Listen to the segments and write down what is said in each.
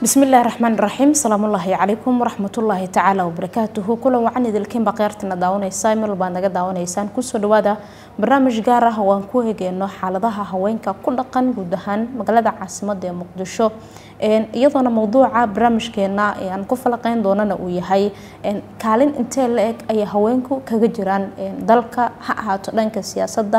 bismillahi raxmaan raxiim salaamullaahi calaykum waraxmatullaahi tacaala wabarakaatuhu kulan wacan idilkiinba qeyrtana daawanaysa meel baad naga daawanaysaan kusoo dhawaada barnaamij gaar ah oo aan ku eegeyno xaaladaha haweenka ku dhaqan guud ahaan magaalada caasimada ee muqdisho iyadoona mowduuca barnaamijkeena aan ku falaqeyn doonana uu yahay kaalin intee la eg ayay haweenku kaga jiraan dalka ha ahaato dhanka siyaasadda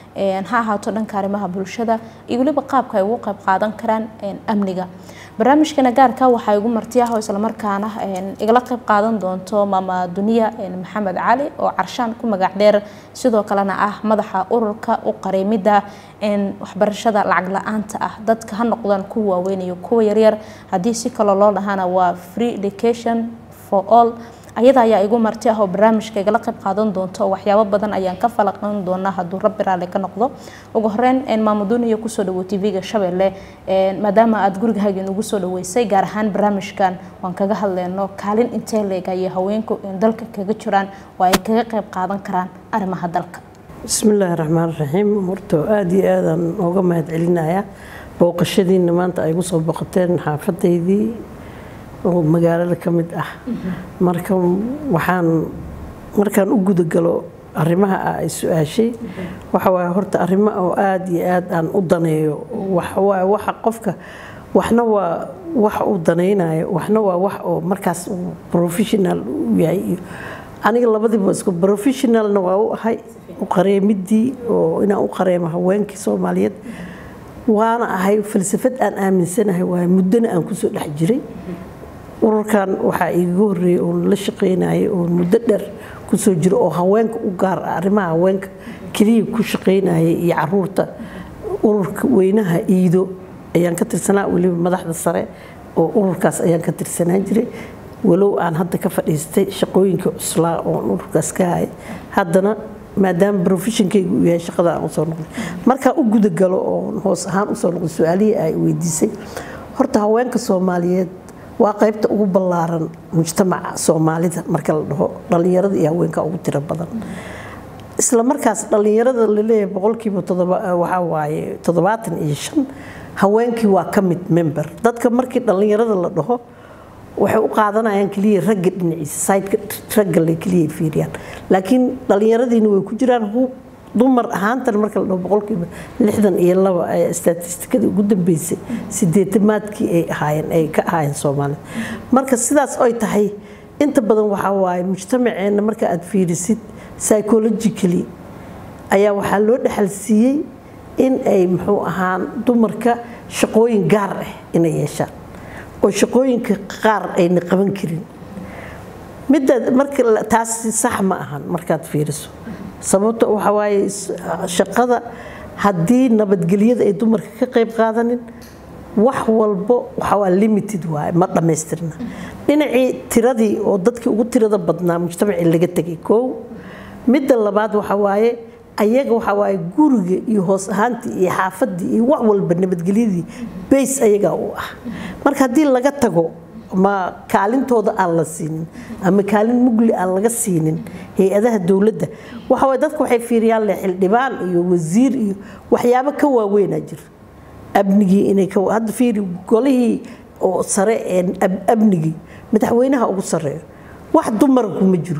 ha ahaato dhanka arrimaha bulshada iyo weliba qaabka ay ugu qayb qaadan karaan amniga barnaamijkana gaarka waxaa igu marti ah oo islamarkaana igala qayb qaadan doonto maama duniya maxamed cali oo carshaan ku magac dheer sidoo kalena ah madaxa ururka u qareemida waxbarashada lacag la-aanta ah dadka ha noqdaan kuwa waaweyn iyo kuwa yaryar haddii si kale loo dhahana waa free education for all ayada ayaa igu marti ah oo barnaamijka igala qayb qaadan doonto oo waxyaabo badan ayaan ka falaqan doonaa hadduu rabbi raali ka noqdo ugu horeyn maamaduuniya kusoo dhawo tv-ga shabeelle maadaama aada gurigahaaga inugu soo dhaweysay gaar ahaan barnaamijkan waan kaga hadleyno kaalin intee leeg ayay haweenku dalka kaga jiraan oo ay kaga qayb qaadan karaan arrimaha dalka bismillaahi raxmaan raxiim horta aada iyo aadaan ooga mahad celinayaa booqashadiina maanta ay gu soo boqoteen xaafadaydii oo magaalada ka mid ah marka waxaan markaan u gudagalo arrimaha ah ay su-aashay waxa waaye horta arrimo oo aada iyo aad aan u daneeyo waxawaaye waxa qofka waxna waa wax uu danaynayo waxna waa wax oo markaas uu professional u yahay iyo aniga labadiiba isku professionalna waa u ahay u qareemidii oo inaan u qareemo haweenkii soomaaliyeed waana ahay falsafad aan aaminsanahay waaye muddona aan kusoo dhex jiray ururkan waxaa iiga horeeyey oon la shaqaynayay oon muddo dheer kusoo jiro oo haweenka u gaar ah arrimaha haweenka keliya ku shaqaynayay iyo caruurta ururka weynaha iido ayaan ka tirsanaa weliba madaxda sare oo ururkaas ayaan ka tirsanaan jiray walow aan hadda ka fadhiistay shaqooyinka cuslaa oon ururkaas ka hayay haddana maadaama profeshonkayga uu yahay shaqada aan usoo noqday markaa u gudagalo oon hoos ahaan usoo noqday su-aalihii ay weydiisay horta haweenka soomaaliyeed waa qaybta ugu ballaaran mujtamaca soomaalida marka la dhaho dhallinyarada iyo haweenka ugu tiro badan isla markaas dhallinyarada laleeyahay boqolkiiba waxaa waaye toddobaatan iyo shan haweenkii waa ka mid member dadka markii dhallinyarada la dhaho waxay u qaadanayaan keliya ragga dhinaciisa saydka ragga le keliya fiiriyaan laakiin dhallinyaradiina way ku jiraan dumar ahaantan marka la dhaho boqolkiiba lixdan iyo laba ee statistikadii ugu dambeysay sideetamaadkii ay ahaayeen ay ka ahaayeen soomaalida marka sidaas oy tahay inta badan waxaa waaye mujtamaceenna marka aad fiirisid psychologically ayaa waxaa loo dhexal siiyey in ay muxuu ahaan dumarka shaqooyin gaar ah inay yeeshaan oo shaqooyinka qaar ayna qaban karin midda marka taasi sax ma ahan markaad fiiriso sababta waxa waaye shaqada haddii nabadgelyada ay dumarka ka qayb qaadanin wax walbo waxawaa limited waaye ma dhammaystirna dhinacii tiradii oo dadkii ugu tirada badnaa mujtamacii laga tegay koow midda labaad waxa waaye ayaga waxa waaye guriga iyo hoos ahaantii iyo xaafadii iyo wax walba nabadgelyadii bays ayagaa u ah marka haddii laga tago ma kaalintooda aan la siinin ama kaalin mugli aan laga siinin hay-adaha dowladda waxaway dadka waxay fiiriyaan le xildhibaan iyo wasiir iyo waxyaabo ka waaweynaa jira amnigii inay hadda fiiri golihii oo sare ee amnigii madaxweynaha ugu sareeyo wax dumara kuma jiro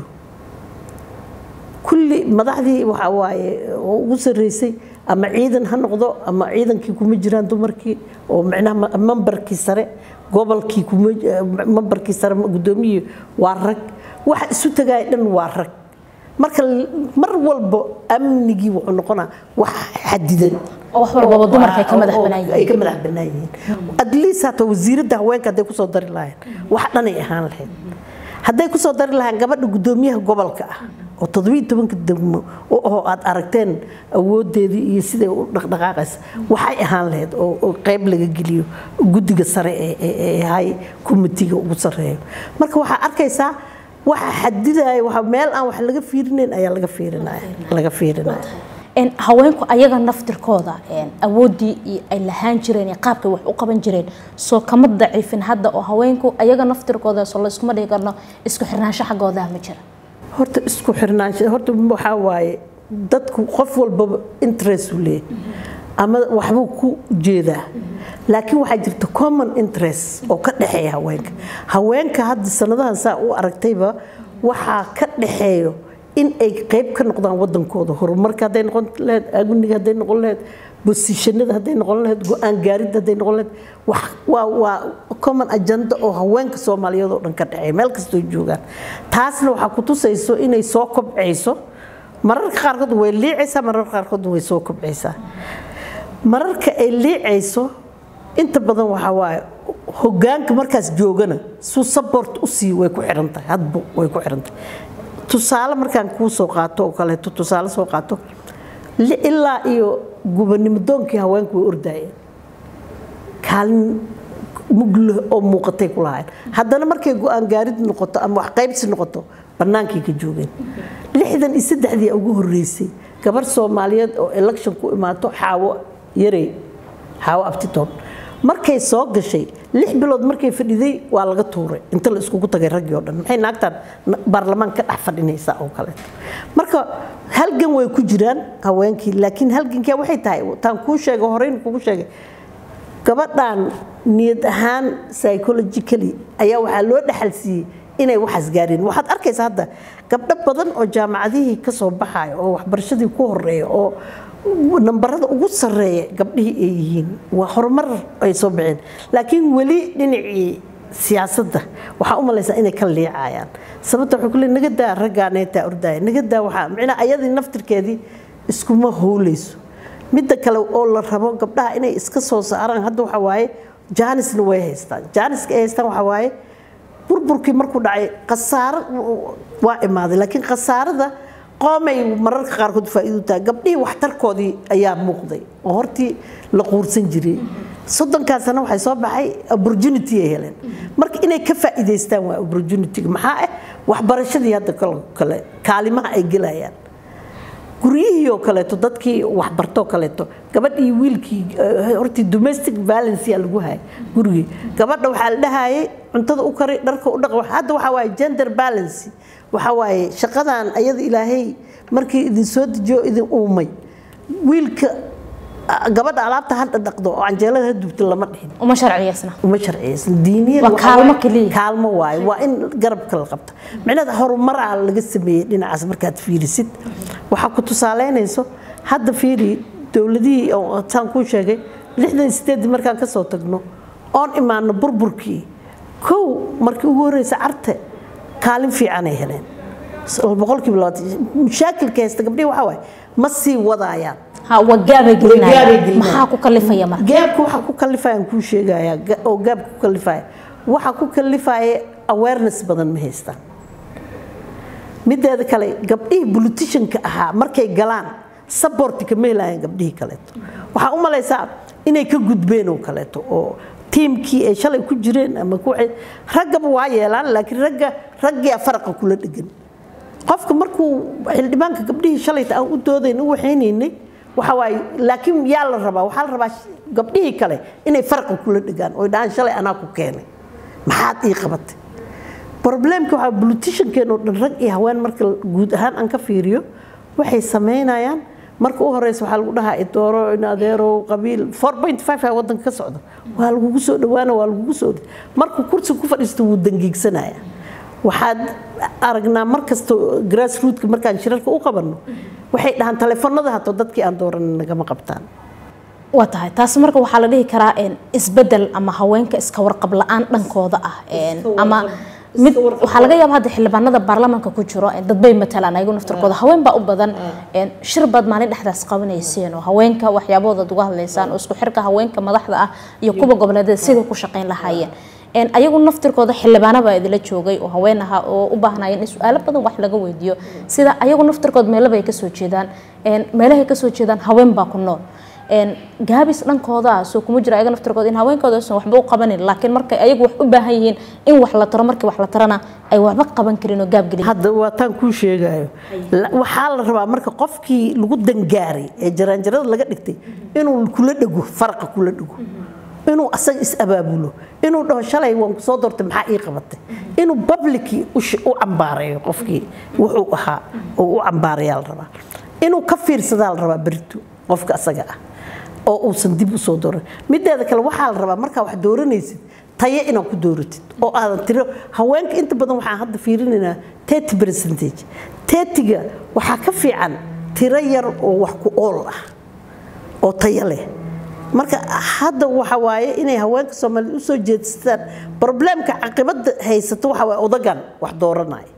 kulli madaxdii waxa waaye oo ugu sarreysay ama ciidan ha noqdo ama ciidankii kuma jiraan dumarkii oo micnaha mambarkii sare gobolkii mambarkii sare guddoomiyii waa rag waxa isu tagaaya dhan waa rag marka mar walba amnigii wuxuu noqonaa wax xadidan wax walbaba dumarka ay ka madax ay ka madax bannaan yihiin at least hata wasiiradda haweenka hadday kusoo dari lahayn wax dhanay ahaan lahayd hadday kusoo dari lahayn gabadha guddoomiyaha gobolka ah oo toddobiiy tobanka degmo oo aad aragteen awoodeedii iyo siday u dhaqdhaqaaqaysa waxay ahaan lahayd oo qayb laga geliyo guddiga sare ee hay komitiga ugu sareeyo marka waxaa arkaysaa waxa xadidaya waa meel aan wax laga fiirinayn ayaa laga fiirinaya laga fiirinaya haweenku ayaga naftirkooda awoodii ay lahaan jireen qaabkay wax u qaban jireen soo kama daciifin hadda oo haweenku ayaga naftirkooda soo la iskuma dhigi karno isku xirnaansho xaggoodaha ma jira horta isku xirnaansho horta waxaa waaye dadku qof walbaba interest u leeyahay ama waxbuu ku jeedaa laakiin waxaa jirta common interest oo ka dhexeeya haweenka haweenka hadda sanadahan saa u aragtayba waxaa ka dhexeeyo in ay qayb ka noqdaan wadankooda horumarka hadday noqon lahayd aguniga hadday noqon lahayd bosishanada hadday noqon lahayd go-aan gaaridda hadday noqon lahayd wax waa waa common agenda oo haweenka soomaaliyeed oo dhan ka dhexeeya meel kastoo joogaan taasna waxaa ku tusayso inay soo kobcayso mararka qaarkood way liicaysaa mararka qaarkood way soo kobcaysaa mararka ay liicayso inta badan waxaa waaye hogaanka markaas joogana suu support u sii way ku xiran tahay hadba way ku xiran tahay tusaale markaan kuu soo qaato oo kaleeto tusaale soo qaato ilaa iyo gubernimo doonkii haweenku way ordaayeen kaalin mugleh oo muuqatay ku lahayn haddana markay go-aan gaarid noqoto ama wax qaybsi noqoto bannaankay ka joogeen lixdan iyo saddexdii ugu horreysay gabar soomaaliyeed oo election ku imaato xaawo yarey xaawo abtitoon markay soo gashay lix bilood markay fadhiday waa laga tuuray inta la iskugu tagay raggii oo dhan maxay naagtaan baarlamaan ka dhex fadhinaysaa oo kaleeto marka halgan way ku jiraan haweenkii laakiin halgankii waxay tahay taan kuu sheegay horeyn kugu sheegay gabadhan niyad ahaan psychologically ayaa waxaa loo dhaxal siiyey inay waxaas gaareen waxaad arkaysaa hadda gabdho badan oo jaamacadihii ka soo baxaya oo waxbarashadii ku horeeya oo nambarada ugu sarreeya gabdhihii ay yihiin waa horumar ay soo baxeen laakiin weli dhinacii siyaasadda waxaa u malaysaa inay ka liicayaan sababta waxay ku leey naga daa raggaaneetaa ordaaya naga daa waxaa micnaa ayadii naftirkeedii iskuma howlayso midda kale oo la rabo gabdhaha inay iska soo saaraan hadda waxaa waaye jaanisna way haystaan jaaniska ay haystaan waxaa waaye burburkii markuu dhacay khasaaro waa imaaday laakiin khasaarada qoomay mararka qaarkood faa'iido tahay gabdhihii waxtarkoodii ayaa muuqday oo hortii la quursan jiray soddonkaa sano waxay soo baxay opportunity ay heleen marka inay ka faa'iidaystaan waa opportunity-ga maxaa ah waxbarashadii hadda kale kaalimaha ay gelayaan guryihii oo kaleeto dadkii waxbartoo kaleeto gabadhii wiilkii hortii domestic violence yaa lagu hayay gurigii gabadha waxaa la dhahayay cuntada u kari dharka u dhaq hadda waxaa waaye gender balance waxaa waaye shaqadan ayada ilaahay markii idin soo dejiyo idin uumay wiilka gabadha alaabta hadda dhaqdo oo canjeelada ha dubto lama dhihin uma sharciyeysna uma sharciyeysan diiniyan Waa kaalmo keliya. kaalmo waaye waa in garabka la qabta micnaheeda horumaraa laga sameeyey dhinacaas markaad fiirisid waxaa ku tusaaleynayso hadda fiiri dowladihii oo saan kuu sheegay lixdan sideedii markaan kasoo tagno oon imaano burburkii kow markii ugu horreysa carte kaalin fiicanay heleen boqolkiiba labaatan mushaakilka haysta gabdhihi waxaa waaye ma sii wadaayaan ha waa gaabay Gaabay gelinaya gelinayaan. maxaa ku kalifaya marka gaabka waxaa ku kalifayaan kuu sheegaya ga- oo gaabka ku kalifaya waxaa ku kalifaya awareness badan ma haystaan mideeda kale gabdhihii politicianka ahaa markay galaan saborti kama helayaan gabdhihii kaleeto waxaa u malaysaa inay ka gudbeen oo kaleeto oo tiimkii ay shalay ku jireen ama ku raggaba waa yeelaan laakiin ragga raggiyaa faraqa kula dhegan qofka markuu xildhibaanka gabdhihii shalayta aan u doodayn u waxaynaynay waxa waaye laakiin yaa la rabaa waxaa la rabaa gabdhihii kale inay farqa kula dhegaan oo dhahaan shalay anaa ku keenay maxaad ii qabatay problemka waxaa politiciankeen oo dhan rag iyo haween marka guud ahaan aan ka fiiriyo waxay samaynayaan marka u horeysa waxaa lagu dhahaa idooro in adeerow qabiil 4.5 aa wadanka ka socda waa lagugu soo dhawaana waa lagugu soo markuu kursi ku fadhiisto wuu dangiigsanaya waxaad aragnaa markasta grassrootka markaan shirarka u qabanno waxay dhahaan taleefanada hato dadkii aan dooran nagama qabtaan waa tahay taas marka waxaa la dhihi karaa een, isbedel ama haweenka iska warqab la-aan dhankooda ah een, ama mid waxaa laga yaaba hadda xildhibaanada baarlamaanka ku jiro een, dad bay matalaan ayagu naftarkooda haween baa u badan een, shir baad maalin dhexdaas qabanayseen oo haweenka waxyaabahooda aad uga hadlaysaan oo isku xirka haweenka madaxda ah iyo kuwa goboleedyada siday ku shaqayn lahaayeen een, ayagu naftirkooda xildhibaana baa idila joogay oo haween aha oo u baahnayeen in su-aalo badan wax laga weydiiyo sida ayagu naftirkood meelaba ay kasoo jeedaan een, meelahay kasoo jeedaan haween baa ku nool een gaabis dhankooda ah soo kuma jira ayaga naftirkooda in haweenkooda aysan waxba u qabanin laakiin markay ayagu wax u baahan yihiin in wax la taro markii wax la tarana ay waxba qaban karin oo gaab gelin hadda waa taan kuu sheegayo La- waxaa la rabaa marka qofkii lagu dangaaray ee jaraanjarada laga dhigtay inuu kula dhego faraqa kula dhego inuu asaga is abaabulo inuu dhaho shalay waan ku soo doortay maxaa ii qabatay inuu publicii u sh- u cambaareeyo qofkii wuxuu ahaa oo u cambaarayaa la rabaa inuu ka fiirsadaa la rabaa berito qofka asaga ah oo uusan dib u soo dooran mideeda kale waxaa la rabaa markaa wax dooranaysid tayo inaad ku dooratid oo aadan tiro haweenka inta badan waxaan hadda fiirinaynaa thirty percentage thirtyga waxaa ka fiican tiro yar oo wax ku ool ah oo tayo leh marka hadda waxa waaye inay haweenka soomaaliyed u soo jeedsataan probleemka caqibada haysato waxa waaye odagan wax dooranaya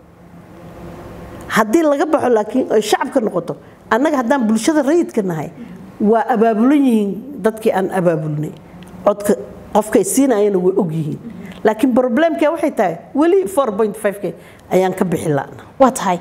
haddii laga baxo laakiin ay shacabka noqoto annaga haddaan bulshada rayidka nahay waa abaabulan yihiin dadkii aan abaabulnay codka qofkay siinayana way og yihiin laakiin probleemka waxay tahay weli four point five-k ayaan ka bixi la'na waa tahay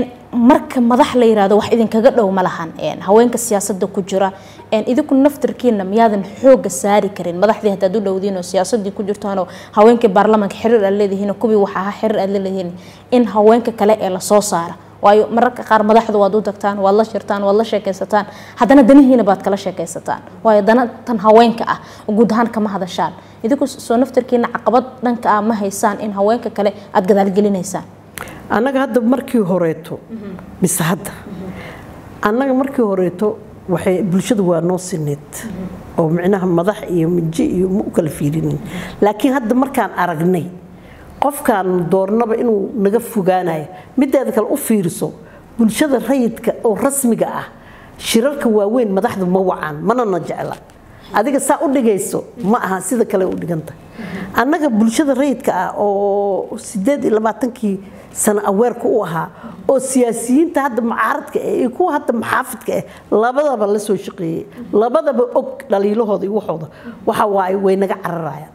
marka madax la yiraahdo wax idinkaga dhow ma lahan haweenka siyaasadda ku jira idinku naftarkiina miyaadan xooga saari karin madaxdii haddaad u dhowdiin oo siyaasadii ku jirtaanoo haweenkii baarlamaanka xiriir aad leedihiin kuwii waxa ahaa xiriir aad leedihiin in haweenka kale ee lasoo saara waayo mararka qaar madaxda waad u tagtaan waad la shirtaan waad la sheekaysataan haddana danihiina baad kala sheekaysataan waayo dana tan haweenka ah guud ahaan kama hadashaan idinku soo naftarkiina caqabad dhanka ah ma haysaan in haweenka kale aad gadaalgelinaysaan annaga hadda markii horeeto mise hadda annaga markii horeeto waxay bulshadu waa noo sineed oo micnaha madax iyo minji iyo ma u kala fiirinin laakiin hadda markaan aragnay qofkaan doornaba inuu naga fogaanayo mideeda kale u fiiriso bulshada rayidka oo rasmiga ah shirarka waaweyn madaxdu ma wacaan mana na jecla adiga saa u dhigayso ma aha sida kale u dhiganta annaga bulshada rayidka ah oo sideed iyo labaatankii sano aweerka u ahaa oo siyaasiyiinta hadda mucaaradka ah iyo kuwa hadda maxaafidka ah labadaba la soo shaqeeyey labadaba og dhaliilahooda iyo waxooda waxa waaye way naga cararayaan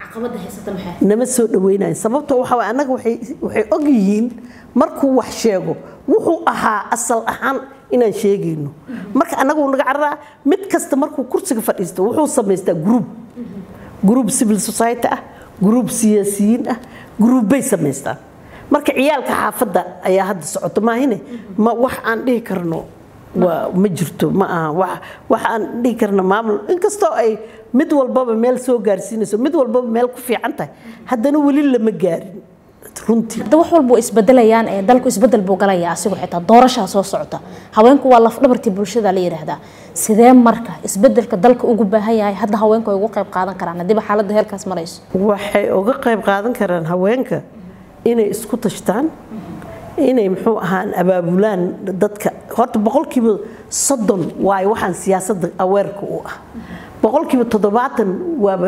nama soo dhaweynayan sababtoo waxa waaye annaga waxay waxay og yihiin markuu wax sheego wuxuu ahaa asal ahaan inaan sheegayno marka annaga uu naga cararaa mid kasta markuu kursiga fadhiisto wuxuu samaystaa group group civil society ah group siyaasiyiin ah groupbay samaystaan marka ciyaalka xaafadda ayaa hadda socoto maahine ma wax aan dhihi karno waa ma jirto ma aha wax wax aan dhihi karno maamul inkastoo ay mid walbaba meel soo gaarsiinayso mid walbaba meel ku fiican tahay haddana weli lama gaarin runtii hadda wax walba isbedelayaan ee dalku isbedel buu galayaa asigu xitaa doorashaa soo socota haweenku waa lafdhabartii bulshada la yidhaahdaa sidee marka isbedelka dalka ugu baahan yahay hadda haweenku ay ugu qayb qaadan karaan haddiiba xaaladda heerkaas marayso waxay uga qayb qaadan karaan haweenka inay isku tashtaan inay muxuu ahaan abaabulaan dadka horta boqolkiiba soddon waayo waxaan siyaasadda aweerka u ah boqolkiiba toddobaatan waaba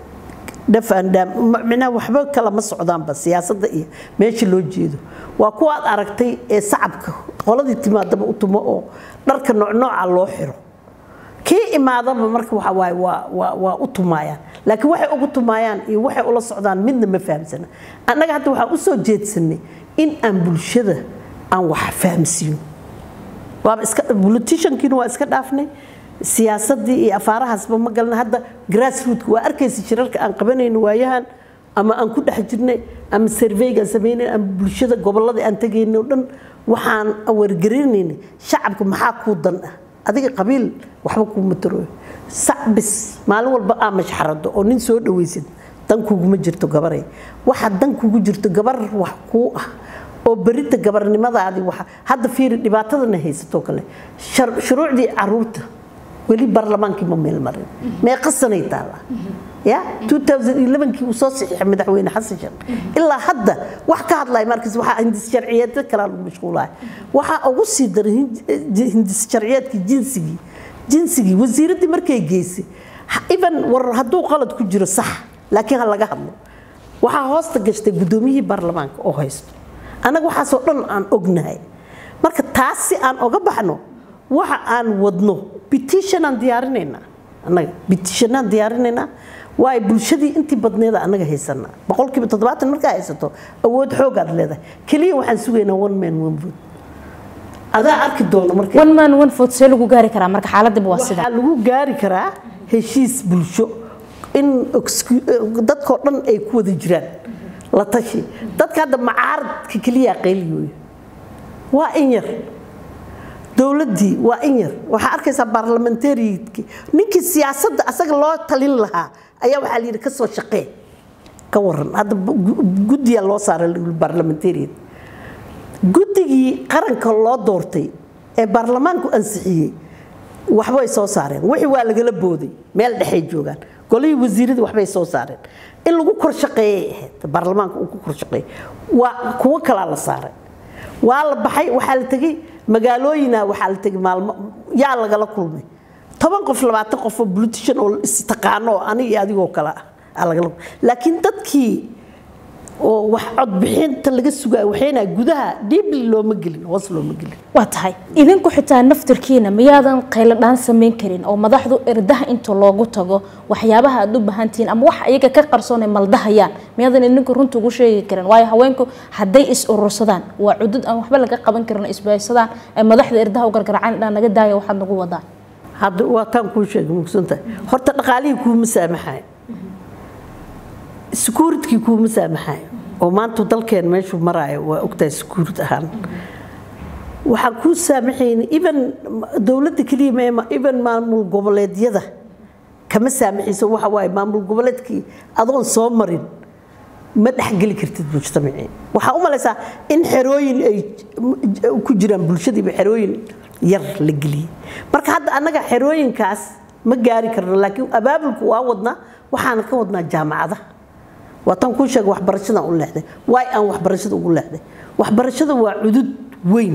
dhafandhaamicnaha waxba kala ma socdaanba siyaasadda iyo meesha loo jeedo waa kuwa aad aragtay ee sacabka qoladii timaadaba u tumo oo dharka noocnooca loo xiro kii imaadaba marka waxa waaye waa waa waa u tumaayaan laakiin waxay ugu tumaayaan iyo waxay ula socdaan midna ma fahamsana annaga hadda waxaan u soo jeedsanay in aan bulshada aan wax fahamsiino waaba iska politiciankiina waa iska dhaafnay siyaasadii iyo afaarahaasba ma galna hadda grassrootka waa arkaysa shirarka aan qabanayno waayahan ama aan ku dhex jirnay ama surveygaan samaynay ama bulshada gobolladii aan tegayno o dhan waxaan wargarinaynay shacabka maxaa kuu dan ah adiga qabiil waxba kuuma tarooyo sacbis maalin walba aa mashxarado oo nin soo dhawaysid dan kuguma jirto gabaray waxa dan kugu jirto gabar wax kuu ah oo berita gabarnimadaadii waxa hadda fiiri dhibaatadana haysatoo kale shuruucdii caruurta weli baarlamaankii ma meel marin meeqa sanay taala ya 2011kii uu soo saxiixay madaxweyne xasan sheekh ilaa hadda wax ka hadlaya markaas waxaa hindis sharciyeedka kala lagu mashquulaya waxaa ugu sii daray hindis sharciyeedkii jinsigii jinsigii wasiiraddii markay geysay even war hadduu qalad ku jiro sax laakiin ha laga hadlo waxaa hoosta gashtay guddoomiyihii baarlamaanka oo haysto annaga waxaasoo dhan aan ognahay marka taas si aan oga baxno waxa aan wadno petitionaan diyaarinaynaa annaga petitionaan diyaarinaynaa waayo bulshadii intii badneeda annaga haysanaa boqolkiiba toddobaatan markaa haysato awood xoogaad leedahay keliya waxaan sugaynaa one man one vote adaa arki doono marka one man one vote see lagu gaari karaa marka xaaladdiba waa sida waxaa lagu gaari karaa heshiis bulsho in dadkoo dhan ay ku wada jiraan la tashi dadka hadda macaaradka keliya qayliyooyo waa in yar dowladdii waa in yar waxaa arkaysaa baarlamentariidkii ninkii siyaasadda asaga loo talin lahaa ayaa waxaa la yidhi ka soo shaqee ka waran hadda guddiyaa loo saaray baarlamentariid guddigii qaranka loo doortay ee baarlamaanku ansixiyey waxbay soo saareen wixii waa lagala booday meel dhexay joogaan golihii wasiirada waxbay soo saareen in lagu kor shaqeeyay ahayd baarlamaanka uu ku kor shaqeeyay waa kuwo kalaa la saaray waa la baxay waxaa la tegey magaalooyina waxaa la tegey maalmo yaa lagala kulmay toban qof labaatan qof oo politician oo istaqaano oo aniga iyo adigoo kale ah aa lagala laakiin dadkii oo wax codbixinta laga sugayo waxayna gudaha deeply looma gelin hoos looma gelin waa tahay idinku xitaa naftirkiina miyaadan qayladhaan samayn karin oo madaxdu erdaha inta loogu tago waxyaabaha aad u baahantihiin ama wax iyaga ka qarsoon ay maldahayaan miyaadan idinku runta ugu sheegi karin waayo haweenku hadday is urursadaan waa cudud aan waxba laga qaban karin isbaysadaan ay madaxda erdaha u gargaracaan dhaan naga daaya waxaad nagu wadaan hadda waa taan kuu sheegay mugsantahay horta dhaqaalihii kuuma saamaxayo sekuuritkii kuuma saamaxayo oo maanta dalkeen meeshuu maraayo waa ogtahay sekuurid ahaan waxaan kuu saamaxayni even dowladda keliya meema even maamul goboleedyada kama saamaxayso waxa waaye maamul goboleedkii adoon soo marin ma dhexgeli kartid mujtamacii waxaa u malaysaa in xerooyin ay ku jiraan bulshadiiba xerooyin yar la geliyey marka hadda annaga xerooyinkaas ma gaari karno laakiin abaabulku waa wadnaa waxaana ka wadnaa jaamacadaha waataan kuu sheega waxbarashadan u leexday waay aan waxbarashada ugu leexday waxbarashada waa cudud weyn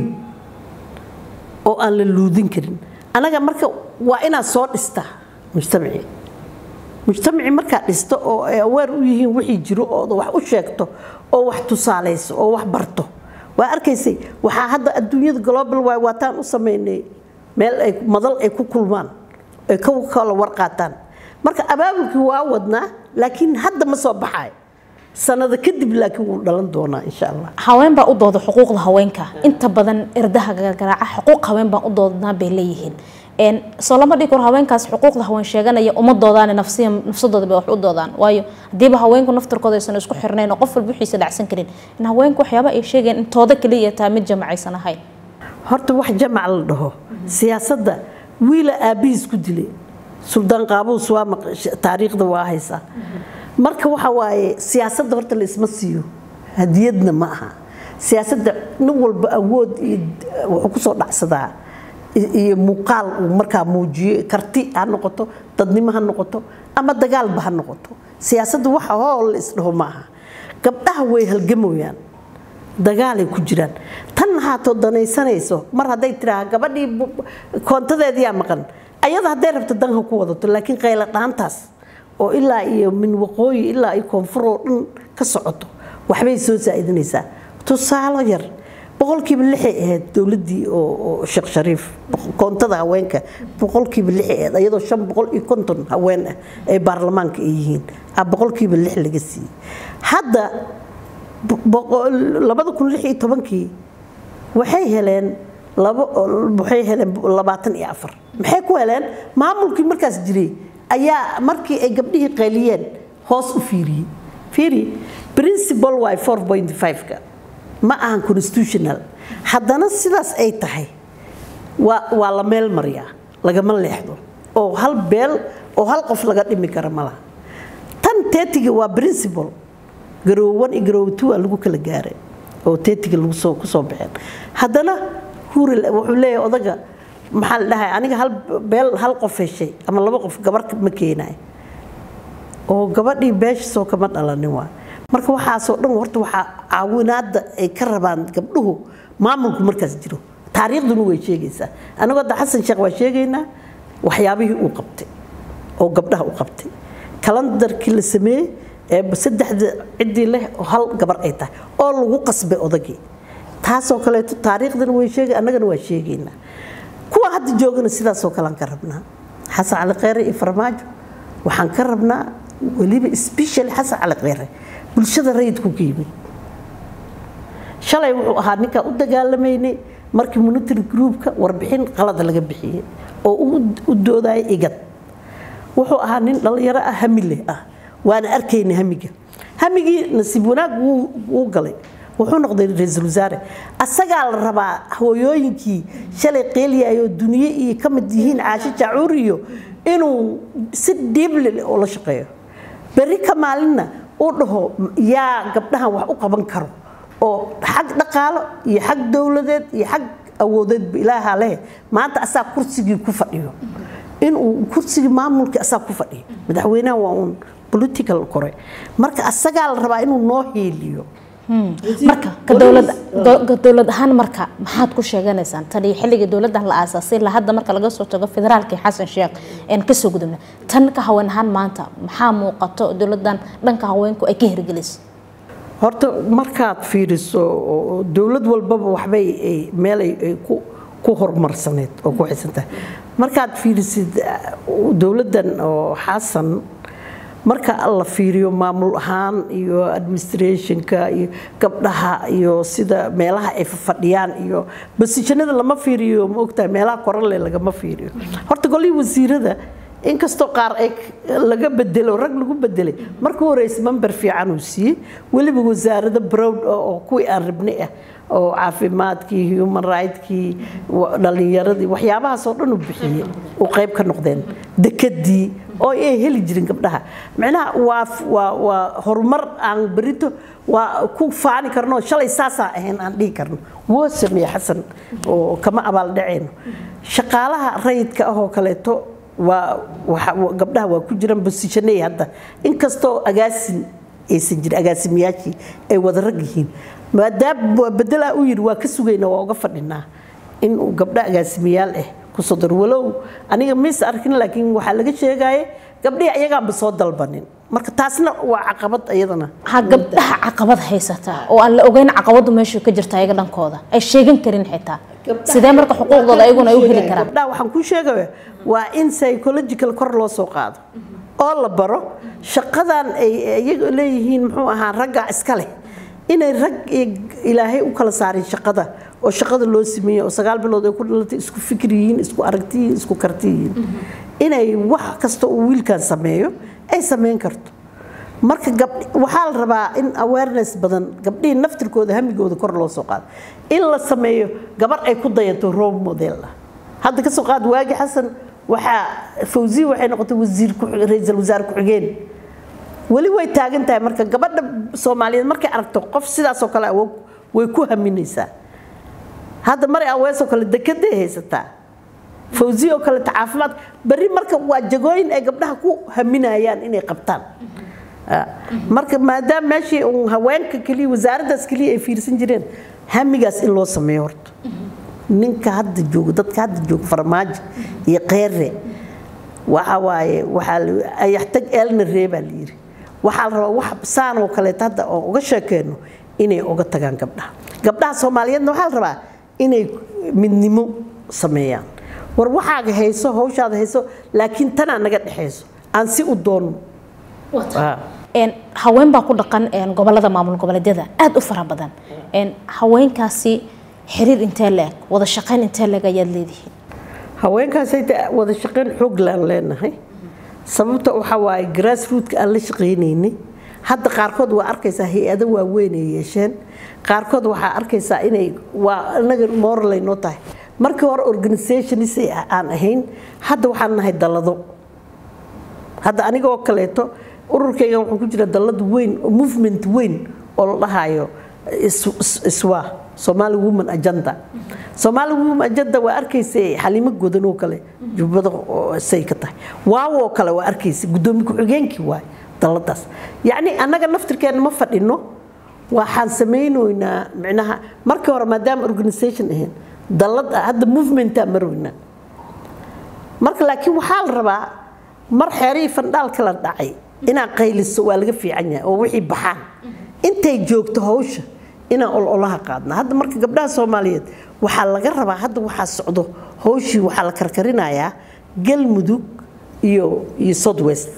oo aan la luudin karin annaga marka waa inaad soo dhistaa mujtamacii mujtamacii markaad dhisto oo ay aweer u yihiin wixii jiro oo wax u sheegto oo wax tusaalayso oo wax barto waa arkaysay waxaa hadda adduunyada global waay waataan u samaynay meel ay madal ay ku kulmaan ay ka kala warqaataan marka abaabulkii waa wadnaa laakiin hadda ma soo baxayo sanado kadib laakiin wuu dhalan doonaa insha allah haween baa u dooda xuquuqda haweenka inta badan erdaha gargaraaca xuquuq haween baan u doodnaa bay leeyihiin soo lama dhigi karo haweenkaas xuquuqda haween sheeganaya uma doodaan nafsiya nafsadooda bay wax u doodaan waayo haddiiba haweenku naftarkooda aysan isku xirnayn oo qof walba wixiisa dhacsan karin in haweenku waxyaaba ay sheegayaan in tooda kaliya taa mid jamacaysan ahayn horta wax jamac la dhaho siyaasadda wiila aabbihiis ku dilay suldaan qaabuus waa taariikhda waa haysaa marka waxa waaye siyaasadda horta la isma siiyo hadiyadna ma aha siyaasadda nin walba awood iyo wuxuu kusoo dhacsadaa iyo muuqaal uu markaa muujiyo karti ha noqoto dadnimo ha noqoto ama dagaalba ha noqoto siyaasadda waxa hool la isdhaho ma aha gabdhaha way halgamoyaan dagaalay ku jiraan tan haatoo danaysanayso mar hadday tiraa gabadhii koontadeediyaa maqan ayada hadday rabto danha ku wadato laakiin qayla dhaantaas oo ilaa iyo min waqooyi ilaa iyo koonfuroo dhan ka socoto waxbay soo saa'idinaysaa tusaalo yar boqolkiiba lixay ahayd dowladdii oo sheekh shariif koontada haweenka boqolkiiba lixay ahayd ayadoo shan boqol iyo konton haween ah ay baarlamaanka ay yihiin a boqolkiiba lix laga siiyey hadda labada kun lix iyo tobankii waxay heleen waxay heleen labaatan iyo afar maxay ku heleen maamulkii markaas jiray ayaa markii ay gabdhihii qayliyeen hoos u fiiriyey fiiri principal waay four point five-ka ma ahan constitutional haddana sidaas ay tahay waa waa la meel mariyaa lagama leexdo oo hal beel oo hal qof laga dhimi kara ma laha tan teetiga waa principal garoow one iyo garoow two aa lagu kala gaaray oo teetiga lagu soo ku soo baxeen haddana huril wuxuu leeyahay odaga maxaa la dhahay aniga hal beel hal qof heshay ama laba qof gabar ma keenayo oo gabadhii beeshiisoo kama dhalanin waa marka waxaasoo dhan horta waxaa caawinaadda ay ka rabaan gabdhuhu maamulku markaas jiro taariikhduna way sheegaysaa anagoo da xasan sheekh waa sheegaynaa waxyaabihii uu qabtay oo gabdhaha u qabtay kalandarkii la sameeyey ee saddexda ciddii leh oo hal gabar ay tahay oo lagu qasbay odagii taasoo kaleeto taariikhdana way sheegay annagana waa sheegaynaa kuwa hadda joogana sidaasoo kale aan ka rabnaa xasan cali kheyre iyo farmaajo waxaan ka rabnaa weliba special xasan cali kheyre bulshada rayidku ka yimid shalay wuxuu ahaa ninkaa u dagaalamaynay markii monitary groupka warbixin qalada laga bixiyey oo u doodaya igad wuxuu ahaa nin dhallinyaro ah hamile ah waana arkayna hamiga hamigii nasiib wanaag wuu galay wuxuu noqday ra-iisul wasaare asagaa la rabaa hooyooyinkii shalay qeeliyayoo duniye iyo ka mid yihiin caasho jaacuur iyo inuu si dhiible oo la shaqeeyo berri ka maalinna uu dhaho yaa gabdhahan wax u qaban karo oo xag dhaqaalo iyo xag dowladeed iyo xag awoodeedba ilaahaa leh maanta asaa kursigii ku fadhiyo inuu kursigii maamulkii asaa ku fadhiyo madaxweynaha waa uun political kore marka asagaa la rabaa inuu noo hiiliyo marka ka dowlad ka dowlad ahaan marka maxaad ku sheeganaysaan tan iyo xilligii dowladdan la aasaasay la hadda marka laga soo tago federaalkii xasan sheekh een kasoo gudubna tan ka haween ahaan maanta maxaa muuqato dowladdan dhanka haweenku ay ka hirgelisay horta markaad fiiriso dowlad walbaba waxbay meel ay ku horumarsaneed oo ku xisantahay markaad fiirisid dowladdan oo xasan marka la fiiriyo maamul ahaan iyo administrationka iyo gabdhaha iyo sida meelaha ay fadhiyaan iyo basijanada lama fiiriyo ma ogtahay meelaha korale lagama fiiriyo horta golihii wasiirada inkastoo qaar ay laga bedelo rag lagu bedelay marka horeysa member fiican uu siiyey weliba wasaarada browd oo kuwii aan rabnay ah oo caafimaadkii human rigtkii dhalinyaradii waxyaabahaas oo dhan uu bixiyey uu qayb ka noqdeen dekadii oo ay heli jirin gabdhaha micnaha waa waa waa horumar aan berito waa ku faani karno shalay saasaa ahayn aan dhihi karno woo sameeye xasan oo kama abaaldhaceyno shaqaalaha rayidka ah oo kaleeto waa gabdhaha waa ku jiraan bosishaney hadda inkastoo agaasin aysan jirin agaasimiyaashii ay wada rag yihiin maadaama waa bedelaa u yidhi waa ka sugayna waa uga fadhinaa in uu gabdha agaasimiyaal ah kusoo daro walow aniga mis arkin laakiin waxaa laga sheegaya gabdhihii ayagaanba soo dalbanin marka taasna waa caqabad iyadana ha gabdhaha caqabad haysata oo aan la ogeyn caqabadu meeshu ka jirta ayaga dhankooda ay sheegan karin xitaa sidee marka xuquuqdooda ayaguna ay u heli karaan gabdhaha waxaan kuu sheegaya waa in psychological kor loo soo qaado oo la baro shaqadan ay iyaga leeyihiin muxuu ahaa ragga iska leh inay rag ilaahay u kala saarin shaqada oo shaqada loo sameeyey oo sagaal bilood ay ku dhalatay isku fikir yihiin isku aragti yihiin isku karti yihiin inay wax kasta uu wiilkan sameeyo ay sameyn karto marka gabdh waxaa la rabaa in awareness badan gabdhihii naftirkooda hamigooda kor loo soo qaado in la sameeyo gabar ay ku dayato role model ah hadda ka soo qaad waagi xasan waxaa fawziya waxay noqotay wasiir ra-iisul wasaare ku-xigeen weli way taagan tahay marka gabadha soomaaliyeed markay aragto qof sidaasoo kale awoog way ku haminaysaa hadda mari aweesoo kale dekeday haysataa fawziya oo kaleeta caafimaad berri marka waa jagooyin ay gabdhaha ku haminayaan inay qabtaan marka maadaama meeshii uun haweenka keliya wasaaraddaas keliya ay fiirsan jireen hamigaas in loo sameeyo horta ninka hadda jooga dadka hadda jooga farmaajo iyo qeere waxa waaye waxaa ayaxtag eelna reebaa la yidhi waxaa la rabaa wax saan oo kaleeta hadda oo uga sheekeyno inay uga tagaan gabdhaha gabdhaha soomaaliyeedna waxaa la rabaa inay midnimo sameeyaan war waxaaga hayso hawshaada hayso laakiin tanaa naga dhexayso aan si u doonno haween baa ku dhaqan gobolada maamul goboleedyada aada u fara badan haweenkaasi xiriir intee leeg wada shaqayn intee leeg ayaad leedihiin haweenkaasay wada shaqayn xoog laan leenahay sababta waxaa waaye grassrootka aan la shaqaynaynay hadda qaarkood waa arkaysaa hay-ado waaweyn ay yeesheen qaarkood waxaa arkaysaa inay waa inaga moralay noo tahay markii hore organizationis aan ahayn hadda waxaan nahay dallado hadda anigoo kaleeto ururkayga wuxuu ku jira dallad weyn movement weyn oo la dhahayo iswa Somali Women Agenda Somali Women Agenda waa arkaysay xalimo godan oo kale jubbada say ka tahay waaw oo kale waa arkaysay gudoomiye ku-xigeenkii waay dalladaas yacni annaga naftirkeena ma fadhino waxaan samaynaynaa micnaha markii hore maadaama organisation ahayn dallad hadda movementaa marweyna marka laakiin waxaa la rabaa mar xeerihii fandhaalka la dhacay inaan qayliso waa laga fiican yahay oo wixii baxaan intay joogto hawsha inaan ololaha qaadna hadda marka gabdhaha soomaaliyeed waxaa laga rabaa hadda waxaa socdo hawshii waxaa la karkarinayaa galmudug iyo iyo southwest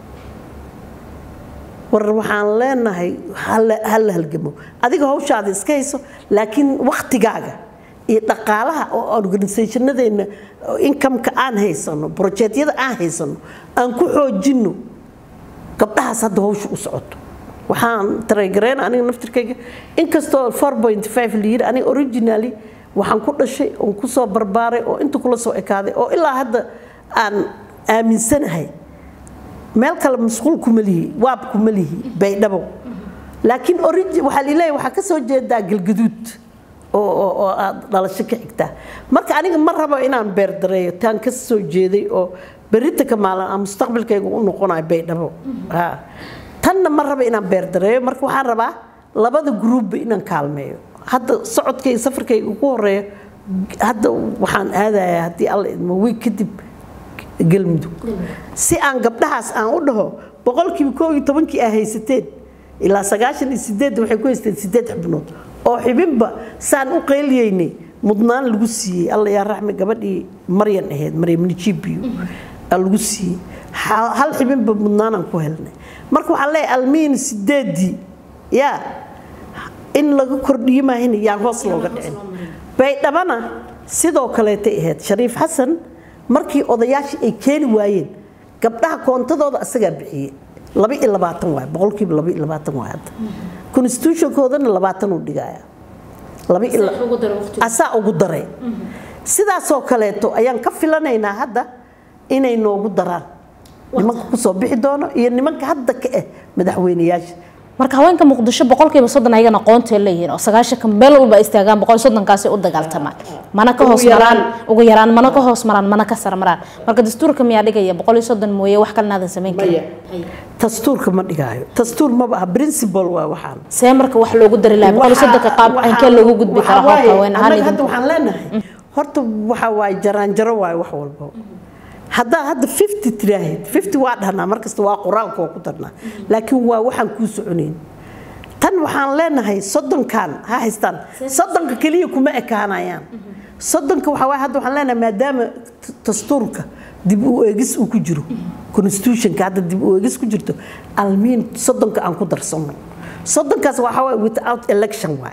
war waxaan leenahay hala halgamo adiga hawshaada iska hayso laakiin waktigaaga iyo dhaqaalaha oo organisationadeena inkameka aan haysano brojeetyada aan haysano aan ku xoojinno gabdhahaas hadda hawsha u socoto waxaan taregareen aniga naftirkayga inkastoo four point five la yiri aniga originally waxaan ku dhashay oon kusoo barbaaray oo inta kula soo ekaaday oo ilaa hadda aan aaminsanahay meel kale masquul kuma lihi waab kuma lihi baydhabo laakiin origi waxaa lileeyahay waxaa ka soo jeedaa galgaduud oo oo oo aad dhalasho ka xigtaa marka aniga ma rabo inaan beerdareeyo taan ka soo jeeday oo berita ka maalin aan mustaqbalkayga u noqonayo baydhabo ha tanna ma rabo inaan beerdareeyo marka waxaan rabaa labada gruubba inaan kaalmeeyo hadda socodkayga safarkayga ugu horeeyo hadda waxaan aadayaa haddii alla idmo wiig kadib galmudug si aan gabdhahaas aan u dhaho boqolkiiba koo iyo tobankii aa haysateen ilaa sagaashan iyo sideed waxay ku haysteen sideed xubnood oo xibinba saan u qeyliyeynay mudnaan lagu siiyey alla yaa raxmi gabadhii maryan ahayd maryam nijibiyo lagu siiyey hal xibinba mudnaanaan ku helnay marka waxaan leeyahay almiin sideedii yaa in laga kordhiyo maahin yaan hoos looga dhicin baydhabana sidoo kaleetay ahayd shariif xasan markii odayaashii ay keeni waayeen gabdhaha koontadooda asagaa bixiyey laba iyo labaatan waay boqolkiiba laba iyo labaatan waay hadda constitutionkoodana labaatan uu dhigaya asaa ugu daray sidaasoo kaleeto ayaan ka filanaynaa hadda inay noogu daraan nimanka kusoo bixi doono iyo nimanka hadda ka ah madaxweyneyaasha marka haweenka muqdisho boqolkiiba soddon ayagana aqoonta leeyihiin oo sagaashanka meel walba istaagaan boqol soddonkaasi u dagaaltamaan mana ka hoos maraan ugu yaraan mana ka hoos maraan mana ka sar maraan marka dastuurka miyaa dhigaya boqol iyo soddon mooye wax kalena aadan samayn karin dastuurka ma dhigaayo dastuur maba aha principle waa waxaan see marka wax loogu dari lahaa boqol iyo soddonka qaab ankee loogu gudbi karaa hoobka haween ahaan anaga hadda waxaan leenahay horta waxa waaye jaraanjaro waaye wax walba haddaa hadda fifty tiraahid fifty waa dhahnaa markasta waa qoraalka oo ku darnaa laakiin waa waxaan kuu soconayn tan waxaan leenahay soddonkan ha haystaan soddonka keliya kuma ekaanayaan soddonka waxaa waaye hadda waxaan leenahay maadaama dastuurka dib u eegis uu ku jiro constitutionka hadda dib u eegis ku jirto almiin soddonka aan ku darsano soddonkaas waxaa waaye without election waay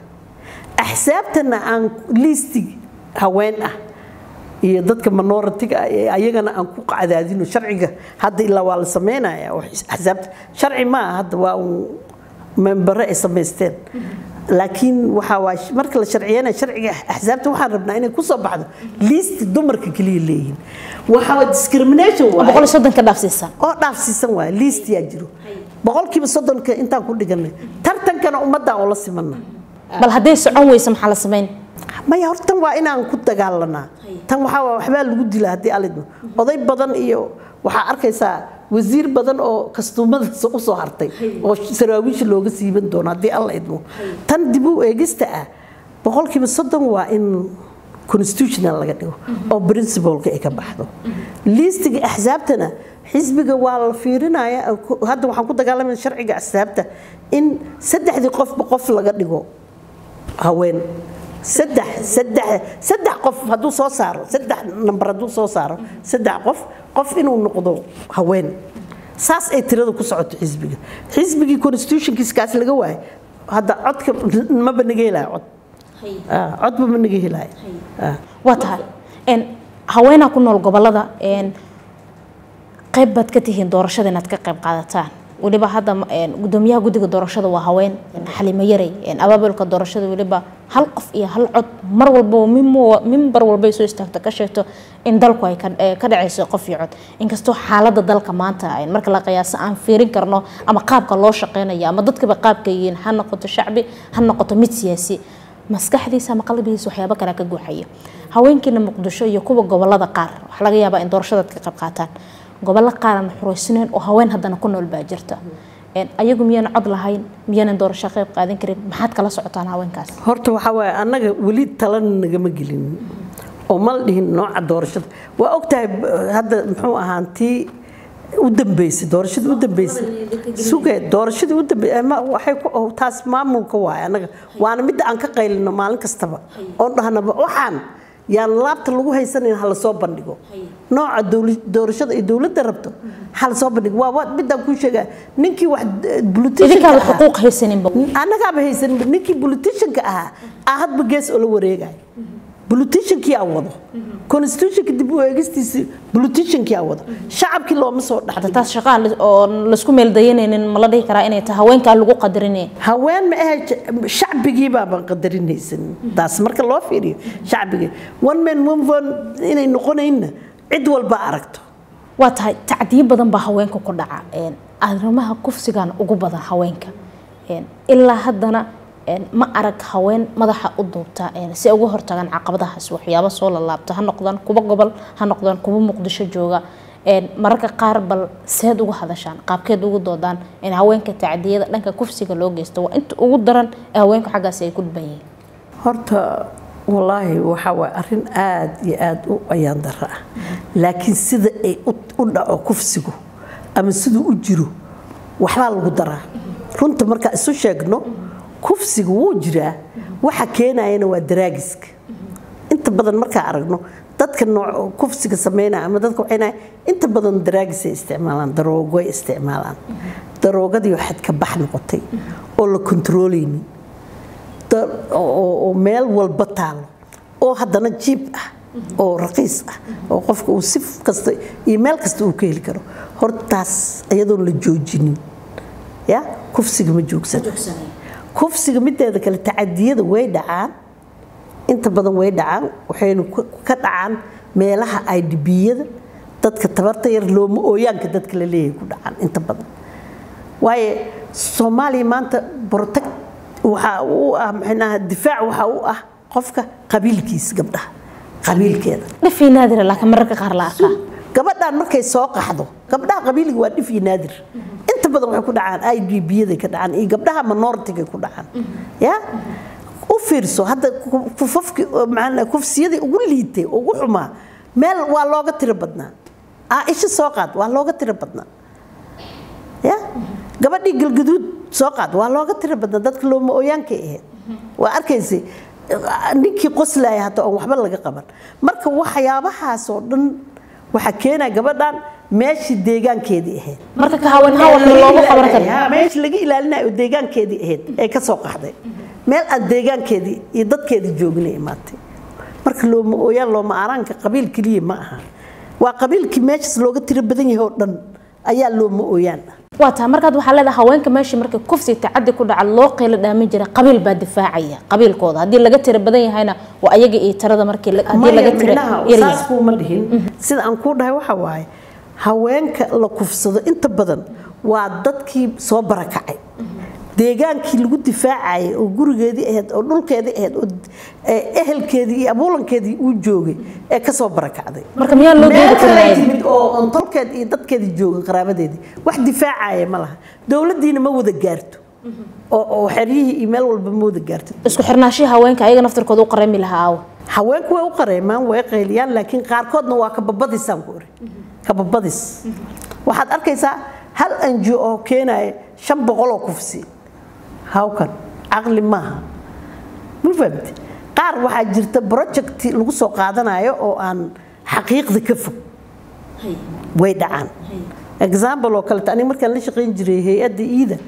axsaabtana aan liistig haween ah iyo dadka minoritiga ayagana aan ku cadaadino sharciga hadda ilaa waa la sameynaya axsaabta sharci maaha hadda waa membare ay samaysteen laakiin waxaa waa marka la sharciyeynaya sharciga axsaabta waxaan rabnaa inay kusoo baxdo liist dumarka keliya leeyihiin waxaa discrimination waay boqol iyo soddonka dhaafsiisan oo dhaafsiisan waay liist yaa jiro boqolkiiba soddonka intaan ku dhiganay tartankana ummaddaa oo la simana bal hadday socon weyso maxaa la samayn maya hortan waa inaan ku dagaalanaa tan waxaa waxbaa lagu dila haddii alidmo oday badan iyo waxaa arkaysaa wasiir badan oo kastuumada u soo hartay oo saraawiisha looga siiban doono haddii alla idmo tan dib u eegista ah boqolkiiba soddon waa in constitutional laga dhigo oo principleka ay ka baxdo liistiga axsaabtana xisbiga waa la fiirinaya hadda waxaan ku dagaalamaya sharciga axsaabta in saddexdii qofba qof laga dhigo haween saddex saddex saddex qof hadduu soo saaro saddex nambar hadduu soo saaro saddex qof qof inuu noqdo haween saas ay tirada ku socoto xisbiga xisbigii constitutionkiiskaas laga waayo hadda codka maba naga helaya cod codba ma naga helaya waa tahay haweenaa ku nool gobolada qayb baad ka tihiin doorashada inaad ka qayb qaadataan weliba hadda gudoomiyaha guddiga doorashada waa haween xalimo yarey abaabulka doorashada weliba hal qof iyo hal cod mar walba mimbar walbay soo istaagto ka sheegto in dalku ay ka dhacayso qof iyo cod inkastoo xaaladda dalka maanta marka la qiyaaso aan fiirin karno ama qaabka loo shaqeynayo ama dadkaba qaabka yihiin ha noqoto shacbi ha noqoto mid siyaasi maskaxdiisa ama qalbigiisa waxyaabo kale ka guuxaya haweenkiina muqdisho iyo kuwa gobolada qaar waxaa laga yaabaa in doorashadaad ka qayb qaataan gobollo qaaran xureysnayn oo haween haddana ku nool baa jirta ayagu miyaanan cod lahayn miyaanan doorasho qayb qaadan karin maxaad kala socotaan haweenkaas horta waxaa waaye annaga weli talana nagama gelin oo mal dhihin nooca doorashada waa ogtahay hadda muxuu ahaan tii u dambeysay doorashadii u dambeysay suge doorashadii u dambeysay waxay ku taas maamulka waaye annaga waana midda aan ka qaylino maalin kastaba oon dhahnaba waxaan yaan laabta lagu haysanayn hala soo bandhigo nooca doorashada ay dowladda rabto hala soo bandhigo waa midaan kuu sheegaa ninkii wax idinkaaba xuquuq haysaninba annagaaba haysaninba ninkii politicianka ahaa aa hadba gees oo la wareegayo politiciankii aa wado constitutionka dib u eegistiisi politiciankii aa wado shacabkii looma soo dhaxda taas shaqaa oo laisku meeldayanaynin ma la dhihi karaa inay tahay haweenkaa lagu qadarinaya haween ma ahe shacbigii baaban qadarinaysan taas marka loo fiiriyo shacbigii one man one vote inay noqonaynna cid walba aragto waa tahay tacdiyo badan baa haweenka ku dhaca arrimaha kufsigan ugu badan haweenka ilaa haddana ma arag haween madaxa u duubta si ay uga hortagaan caqabadahaas waxyaabo soo lalaabta ha noqdaan kuwa gobol ha noqdaan kuwa muqdisho jooga mararka qaar bal seed uga hadashaan qaabkeed ugu doodaan in haweenka tacdiyada dhanka kufsiga loo geysto waa inta ugu daran ee haweenka xaggaasi ay ku dhuban yihiin horta wallaahi waxaa waay arrin aada iyo aada u ayaan daro ah laakiin sida ay u dhaco kufsigu ama siduu u jiro waxbaa lagu daraa runta markaa isu sheegno kufsiga wuu jiraa waxa keenayana waa daraagiska inta badan markaa aragno dadka nooc kufsiga sameynaya ama dadka waxaynaya inta badan daraagisay isticmaalaan daroogoy isticmaalaan daroogadii waxaad ka bax noqotay oo la kontroolaynin oo meel walba taalo oo haddana jiib ah oo raqiis ah oo qofka uu si kasta iyo meel kasta uu ka heli karo hortaas iyadoon la joojinin ya kufsiga ma joogsan kufsiga mideeda kale tacadiyada way dhacaan inta badan way dhacaan waxaynu ka dhacaan meelaha idbiyada dadka tabarta yar looma ooyaanka dadka la leeyahay ku dhacaan inta badan waayo soomaaliya maanta protect waxaa u ah maxaynaha difaac waxaa u ah qofka qabiilkiisa gabdhaha qabiilkeeda dhifii naadira laakiin mararka qaar la arkaa gabadhaan markay soo qaxdo gabdhaha qabiiliga waa dhif iyo naadir inta badan waxay ku dhacaan idbyaday ka dhacaan iyo gabdhaha minoritiga ku dhacaan ya u fiirso hadda kufafki kufsiyadii ugu liitay ugu xumaa meel waa looga tiro badnaa isha soo qaad waa looga tiro badnaa ya gabadhii galgaduud soo qaad waa looga tiro badnaa dadka looma ooyaankay ahayd waa arkaysay ninkii qoslaya hata oon waxba laga qaban marka waxyaabahaasoo dhan waxaa keenaya gabadhan meeshii deegaankeedii ahayd marka ka haween hawanna loogu qaban karo meeshii laga ilaalinayo deegaankeedii ahayd ee ka soo qaxday meel aan deegaankeedii iyo dadkeedii joogina imaatay marka looma ooyaan looma aaraanka qabiil keliya ma aha waa qabiilkii meeshaas looga tiro badan yahay oo dhan ayaa looma ooyaan ah waa tahay markaad waxaa leedahay haweenka meeshii markay kufsi tacadi ku dhaca loo qeylo dhaamin jiray qabiil baa difaacaya qabiilkooda haddii laga tiro badan yahayna waa ayaga iyo tirada markii haddii laga tiro saas kuuma dhihin sida aan kuu dhahay waxa waaye haweenka la kufsado inta badan waa dadkii soo barakacay deegaankii lagu difaacayay oo gurigeedii ahayd oo dhulkeedii ahayd oo ehelkeedii iyo abuulankeedii uu joogay ee kasoo barakacday marka miyaa loo meel geedi kale ay karaa timid oo ontolkeed iyo dadkeedii jooga qaraabadeedii wax difaacaya ma laha dowladdiina ma wada gaarto oo oo xeryihii iyo meel walba ma wada gaarto isku xirnaashihii haweenka ayaga naftirkooda u qarami lahaa aawa haweenku way u qareemaan way qayliyaan laakiin qaarkoodna waa kababadisaan ku iri kababadis waxaad arkaysaa hal anji oo keenaya shan boqol oo kufsi hawkan caqli maaha ma fahamti qaar waxaa jirta project lagu soo qaadanayo oo aan xaqiiqda ka fog way dhacaan example oo kaleeto aniga markaan la shaqayn jiray hay-adda iida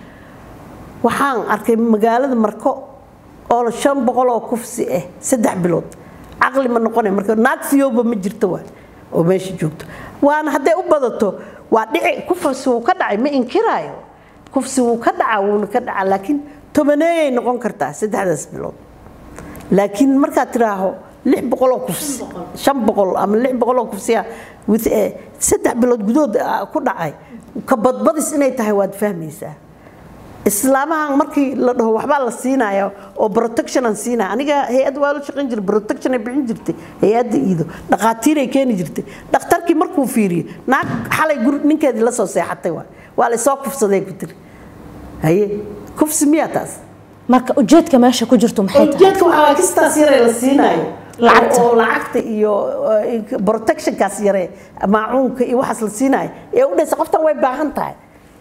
waxaan arkay magaalada marko oo shan boqol oo kufsi ah saddex bilood caqli ma noqonay marka naag fiyowba ma jirto waa oo meesha joogto waana hadday u badato waa dhici kufsi wuu ka dhacay ma inkiraayo kufsi wuu ka dhacaa wuuna ka dhacaa laakiin tobaneeyay noqon kartaa saddexdaas bilood laakiin markaad tiraaho lix boqol oo kufsi shan boqol ama lix boqol oo kufsiya with eh, saddex bilood gudood ah, ku dhacay ka badbadis inay tahay waad fahmaysaa islaamahan markii la dhaho waxbaa la siinaya oo protection aan siinaya aniga hay-ad waa la shaqayn jiray protection ay bixin jirtay hay-adda iido dhaqaatiiray keeni jirtay dhakhtarkii markuu fiiriyo naag xalay guri ninkeedii la soo seexatay waa waa laysoo kufsaday ku tiri haye kufsi miyaa taas marka ujeedka meesha ku jirto maxay tahay ujeedka waxaa waa kistaas yare la siinaayo Lacagta. oo lacagta iyo eh, protectionkaas yare maacuunka iyo waxaas la siinaayo ee u dhaysa qoftan way baahan tahay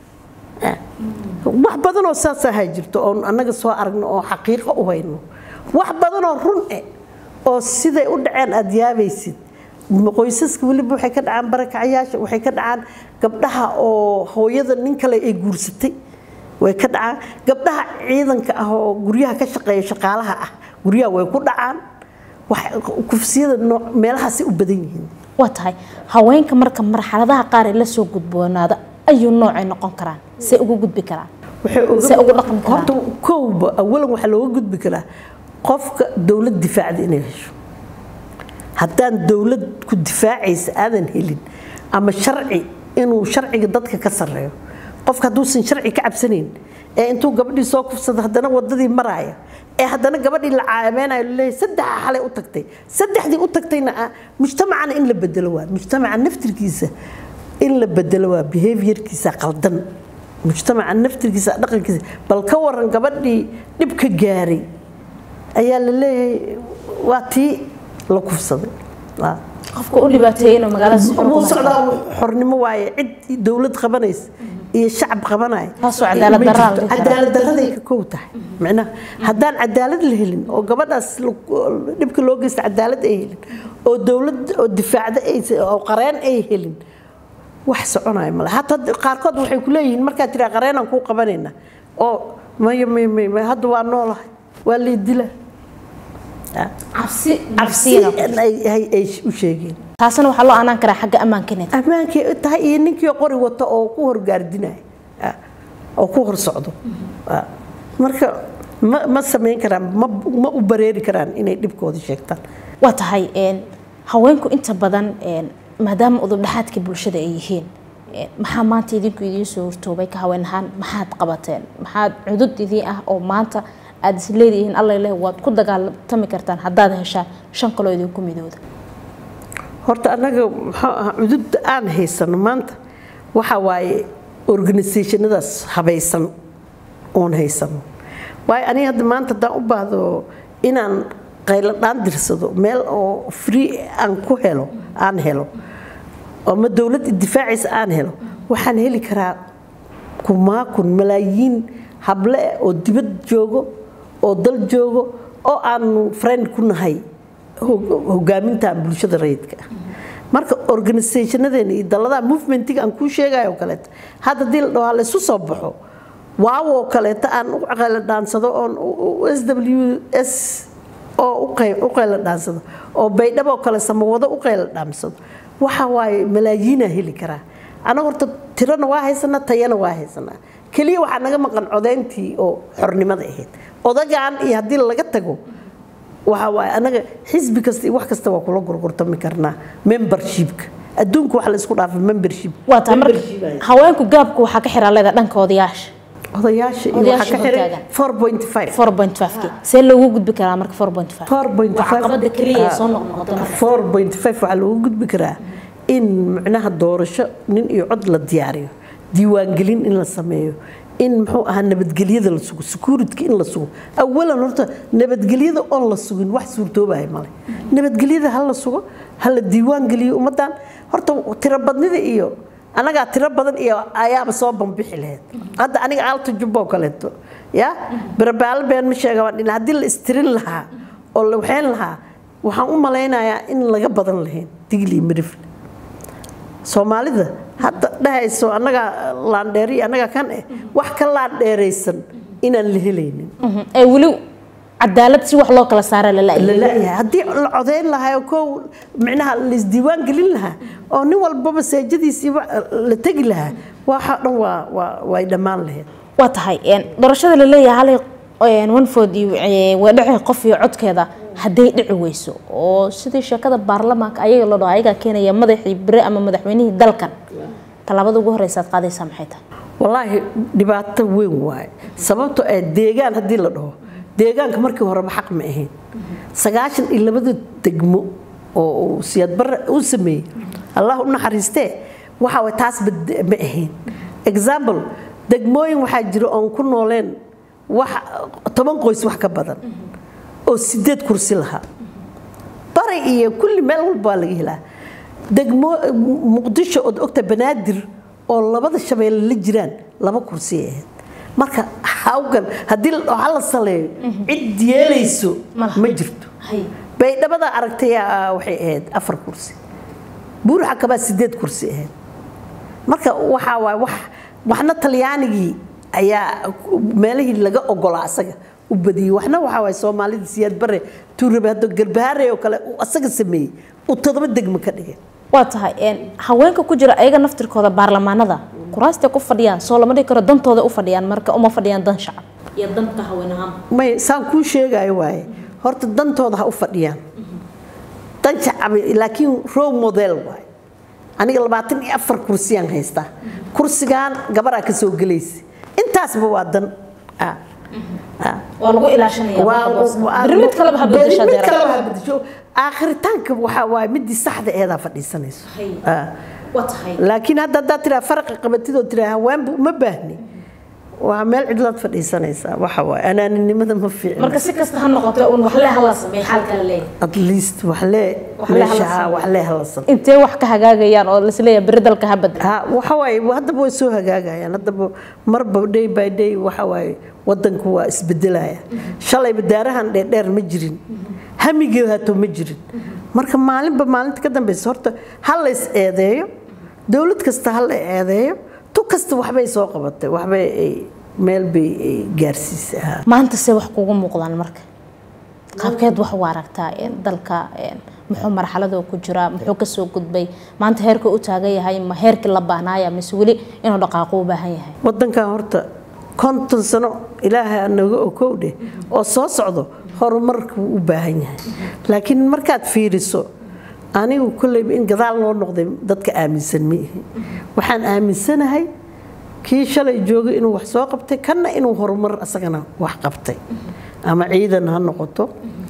wax badanoo saas ahaa jirto oon annaga soo aragno oo xaqiiqo u hayno wax badanoo run eh oo siday u dhaceen aad yaabaysid qoysaska weliba waxay ka dhacaan barakacayaasha waxay ka dhacaan gabdhaha oo hooyada nin kale ay guursatay way ka dhacaan gabdhaha ciidanka ah oo guryaha ka shaqeeya shaqaalaha ah guryaha way ku dhacaan wax- kufsiyada nooc meelahaasay u badan yihiin waa tahay haweenka marka marxaladaha qaar ee lasoo gudboonaada ayuu noocay noqon karaan say ugu gudbi karaan waxay Se ugu dhaqmi karaan. horta kowba awalan waxaa looga gudbi karaa qofka dowlad difaacda inay hesho haddaan dowlad ku difaacaysa aadan helin ama sharci inuu sharciga dadka ka sarreeyo qofka hadduusan sharci ka cabsanayn ee intuu gabadhii soo kufsado haddana wadadii maraaya ee haddana gabadhii la caameenayo laleeyahay saddexa xalay u tagtay saddexdii u tagtayna ah mujtamacana in la bedelo waa mujtamaca naftirkiisa in la bedelo waa behaviorkiisa qaldan mujtamaca naftirkiisa dhaqankiisa bal ka waran gabadhii dhibka gaaray ayaa la leeyahay waa tii la kufsaday qofka u dhibaateeyay inuu magaalada si xor wuu ku socdaa xornimo waaye cid dowlad qabanaysa iyo shacab qabanaya Taasoo cadaalad darro ah la dhihi karaa. cadaalad darraday ka kow tahay macnaha haddaan cadaalad la helin oo gabadhaas la- dhibka loo geysta cadaalad ay helin oo dowlad oo difaacda ay oo qareen ay helin wax soconaya male hataa qaarkood waxay ku leeyihiin markaad tiraa qareenaan kuu qabanayna oo maya maya maya maya hadda waa noolahay waa lay dila cabsi cabsi nafsiina ay ay- ay u sheegeen taasina waxaa loo aanaan karaa xagga ammaankineed ammaankay u tahay iyo ninkii qori wato oo ku horgaardinaya ah, oo ku hor socdo Ah, marka ma ma samayn karaan ma ma u bareeri karaan inay dhibkooda sheegtaan waa tahay een, haweenku inta badan een, maadaama udubdhaxaadka bulshada ay yihiin een, maxaa maanta idinku idiin soo hortoobay ka haween ahaan maxaad qabateen maxaad cudud idiin ah oo maanta aad is leedihiin alla leh waad ku dagaalami kartaan haddaad heshaan shan kaloo idinku midooda horta annaga muxuu ahaa cududda aan haysano maanta waxa waaye organisationadaas habaysan oon haysano waayo aniga hadda maanta haddaan u baahdo inaan qaylo dhaan dirsado meel oo free aan ku helo aan helo ama dowlad difaacaysa aan helo waxaan heli karaa kumaakun malaayiin hable eh oo dibad joogo oo dal joogo oo aanu friend ku nahay hog- hogaaminta bulshada rayidka ah marka organisationadeena iyo dalladaha movementiga aan kuu sheegayo oo kaleeto hadda haddii la dhaho laysu soo baxo waawoo kaleeto aan u qaylo dhaansado oon s w s oo u qey- u qaylo dhaansado oo baydhabo kale samawado u qaylo dhaansado waxa waaye malaayiinaa heli karaa anaga horta tirana waa haysanaa tayana waa haysanaa keliya waxaa naga maqan codayntii oo xornimada ahayd odagaan iyo haddii laga tago waxa waaye anaga xisbi kasta iyo wax kasta waa kula gurgurtami karnaa membershipka adduunka waxa la isku dhaafa membership waa tahay marka Membership ay- haweenku gaabku waxaa ka xiraa leeda dhanka odayaasha odayaasha iyo Odayaasha waxaa ka xiray hortaagan. 4.5 4.5 see loogu gudbi karaa marka 4.5 4.5 Waa caqabada keliya ee soo noqnoqota marka. 4.5 waxaa loogu gudbi karaa in macnaha doorasho nin iyo cod la diyaariyo diiwaangelin in la sameeyo in muxuu ahaa nabadgelyada la sugo security in la sugo awalan horta nabadgelyada oon la sugin wax suurtoobaya male nabadgelyada ha la sugo ha la diiwaangeliyo ummadan horta tirobadnida iyo anagaa tiro badan iyo ayaaba soo bambixi lahayd hadda aniga aalta jubbo kaleeto ya barabaalo been ma sheega waan dhina haddii la istirin lahaa oo la waxayn lahaa waxaan u malaynayaa in laga badan lahayn digli mirifle soomaalida hadda dhahayso annagaa laandheeri annagaa kan eh wax ka laandheeraysan inaan la helaynin Mhm. ee weli cadaalad si wax loo kala saara la la la'yahay la'yahay haddii la codayn lahaa oo kow micnaha la isdiiwaan gelin lahaa oo nin walbaba seejadiisii wa- la tegi lahaa waxa dhan waa waa way dhammaan lahayd waa tahay een, doorashada la leeyahay hal wanfood iyo ee, waa dhici qof iyo codkeeda hadday dhici weyso oo sidii sheekada baarlamaanka ayaga la dhaho ayagaa keenaya madaxii bere ama madaxweynihii dalkan tallaabada ugu horeysa aad qaadaysaa maxay tahay wallaahi dhibaato weyn waaye sababto ee deegaan haddii la dhaho deegaanka markii horeba xaq ma ahayn sagaashan iyo labada degmo oo uu siyaad barre uu sameeyey allah u naxariistee waxa way taas bad- ma ahayn example degmooyin waxaa jira oon ku nooleen wax toban qoys wax ka badan oo sideed kursi lahaa bari iyo kulli meel walba waa laga helaa degmo muqdisho ood ogta banaadir oo labada shabeelle la jiraan laba kursi ay ahayd marka hawgan haddii la dhaho hala saleeyo cid yeelayso Malaha. ma jirto baydhabada aragtay ah, waxay ahayd afar kursi buuraxa kabaa sideed kursi ahayd marka waxaa waay wax waxna talyaanigii ayaa meelihii laga ogolaa asaga u badiyey waxna waxaa waay soomaalida siyaad bare tuurabe hadda garbahaare oo kale uu asaga sameeyey uu todoba degmo ka dhigay waa tahay een, haweenka ku jira ayaga naftirkooda baarlamaanada kuraastay ku fadhiyaan soo lama dhigi karo dantooda u fadhiyaan marka uma fadhiyaan dan shacab iyo danka haween ahaan may saan kuu sheegayo waaye horta dantooda ha u fadhiyaan dan shacabi laakiin row model waaye aniga labaatan iyo afar kursiyaan haystaa kursigan gabaraa ka soo gelaysa intaasba waa dan ah waa lagu ilaashanaya mid kaleba ha bedesha mid kaleba ha bedesho aakhiritaanka waxaa waaye midii saxda eedaa fadhiisanayso waa tahay laakiin hadda haddaad tiraa faraqa qabatidoo tiraa haweenba uma baahni waa meel cidlaad fadhiisanaysaa waxa waaye anaaninimada ma fiicna marka si kasta ha noqoto un waxle hala sameey xalka la leeyahay at least waxlee Waxlee hala meesha sameeyo. waxlee hala san intee wax ka hagaagayaan oo lisleeyahay beri dalka ha bedel ha waxa waaye haddaba way soo hagaagayaan haddaba marba day by day waxa waaye wadanku waa isbedelaya shalayba daarahan dheerdheer ma jirin hamigii hato ma jirin marka maalinba maalinta ka dambeysa horta ha la is eedeeyo dowlad kasta ha la eedeeyo tu kasta waxbay soo qabatay waxbay ay meel bay ay gaarsiisay ha maanta se wax kugu muuqdaan marka qaabkeed wax u aragtaa een, dalka een, muxuu marxaladoo ku jiraa muxuu kasoo gudbay maanta heerka u taagan yahay ma heerkii la baahnaaya mise weli inuu dhaqaaqo u baahan yahay wadankan horta konton sano ilaahay anaga okowdhe oo soo socdo horumarka wuu u baahan yahay laakiin markaad fiiriso anigu kolleyba in gadaal loo noqday dadka aaminsan ma ihi waxaan aaminsanahay kii shalay joogay inuu wax soo qabtay kanna inuu horumar asagana wax qabtay ama ciidan ha noqoto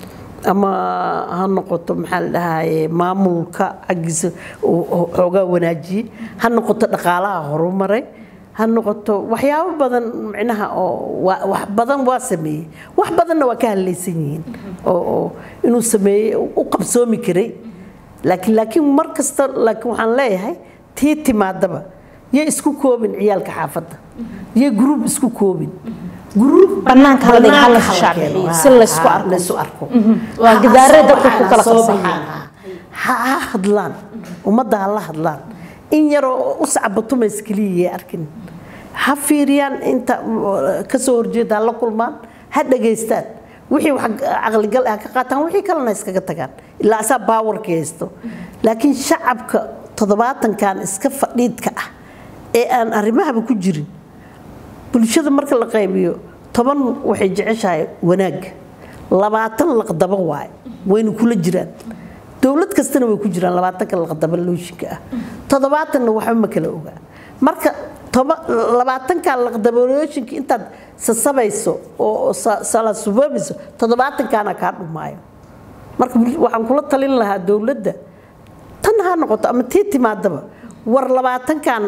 ama ha noqoto maxaa la dhahaye maamulka xaggiisa uu xoogaa wanaajiyey ha noqoto dhaqaalaha horumaray ha noqoto waxyaabo badan micnaha oo waa- wax badan waa sameeyey wax badanna waa ka hadlaysan yihiin oo oo inuu sameeyey u qabsoomi karay laakiin laakiin mar kasta laakiin waxaan leeyahay tii timaadaba yay isku koobin ciyaalka xaafadda yay gruub isku koobin gruub Bannaanka hala dhigo, hala bannaanka shaac keeno. bixiyo, Ha, si laysku ha, arko. laysku arko Waa Ha- gidaaree ha dadku soo ku kala baxaan, ha soo qarsan baxaan, ha ha hadlaan ummadda ha la hadlaan in yaroo u sacbatumays keliya arkin ha fiiriyaan inta uh, ka soo horjeeda ha la kulmaan ha dhageystaan wixii wax caqligal ah ka qaataan wixii kalena iskaga tagaan ilaa asaa baawarka haysto laakiin shacabka toddobaatankan iska fadhiidka ah ee aan arrimahaba ku jirin bulshada marka la qaybiyo toban waxay jeceshahay wanaagga labaatan laqdaba waaye wayna kula jiraan dowlad kastana way ku jiraan labaatanka laqdaba looshinka ah toddobaatanna waxba ma kala ogaa marka toba- labaatanka laqdaba looshinka intaad sasabayso oo sa- sala suboobayso toddobaatankaana kaa dhumaayo marka waxaan kula talin lahaa dowladda tan ha noqoto ama tii timaadaba war labaatankan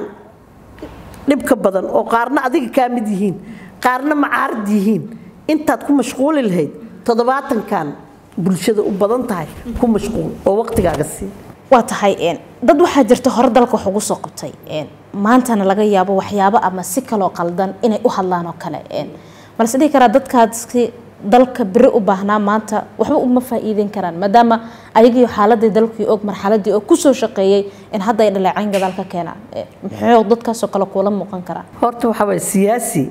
dhibka badan oo qaarna adiga kaa mid yihiin qaarna macaarad yihiin intaad ku mashquuli lahayd toddobaatankan bulshada u badan tahay ku mashquul oo waqtigaaga sii waa tahay een, dad waxaa jirta hore dalka wax ugu soo qabtay een, maantana laga yaabo waxyaabo ama si kaloo qaldan inay u hadlaan oo kale een. balse dhihi karaa dadkaasi dalka beri u baahnaa maanta waxba uma faa'iideyn karaan maadaama ayagii xaaladii dalkii og marxaladii oo kusoo shaqeeyey in hadda ay dhaleecayn gadaal ka keenaan Een, muxuu dadkaasoo kale kuula muuqan karaa horta waxaa waye siyaasi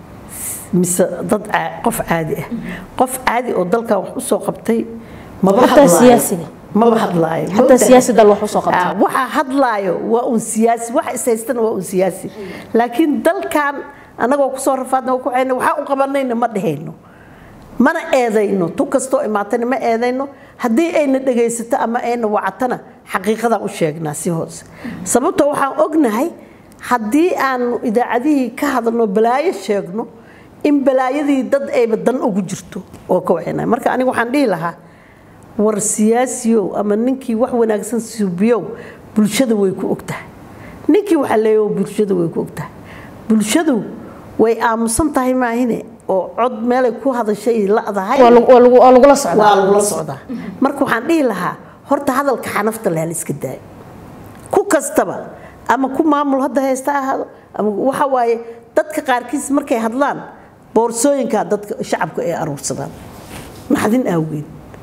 mise dad caa- qof caadi ah qof caadi oo dalkan wax u soo qabtay maba Xataa hadlaayo. siyaasiga. maba hadlaayo xataa Moogtahay? siyaasi dal wax usoo qabtay Ah, waxa hadlaayo waa un siyaasi waxa ishaystana waa un siyaasi laakiin dalkan anagoo kusoo rafaadna oo ku hayna waxaa u qabanayna ma dhehayno mana eedayno tu kastoo imaatana ma eedayno haddii ayna dhegaysato ama ayna wacatana xaqiiqadaan u sheegnaa si hoose sababtoo waxaan ognahay haddii aanu idaacadihii ka hadalno balaayo sheegno in balaayadii dad ayba dan ugu jirto oo ka waxayna marka aniga waxaan dhihi lahaa war siyaasiyow ama ninkii wax wanaagsan suubiyow bulshada way ku ogtahay ninkii waxa leeyahay bulshada way ku ogtahay bulshadu way aamusan tahay maahine oo cod meelay ku hadashay la'dahay waa lagu- waa lagu- waa lagula socdaa waa lagula socdaa marka waxaan dhihi lahaa horta hadalka xanafta leh la iska daayo ku kastaba ama ku maamul hadda haysta ha ahaado ama waxa waaye dadka qaarkiis markay hadlaan boorsooyinkaa dadka shacabka ay aruursadaan naxdin awgeed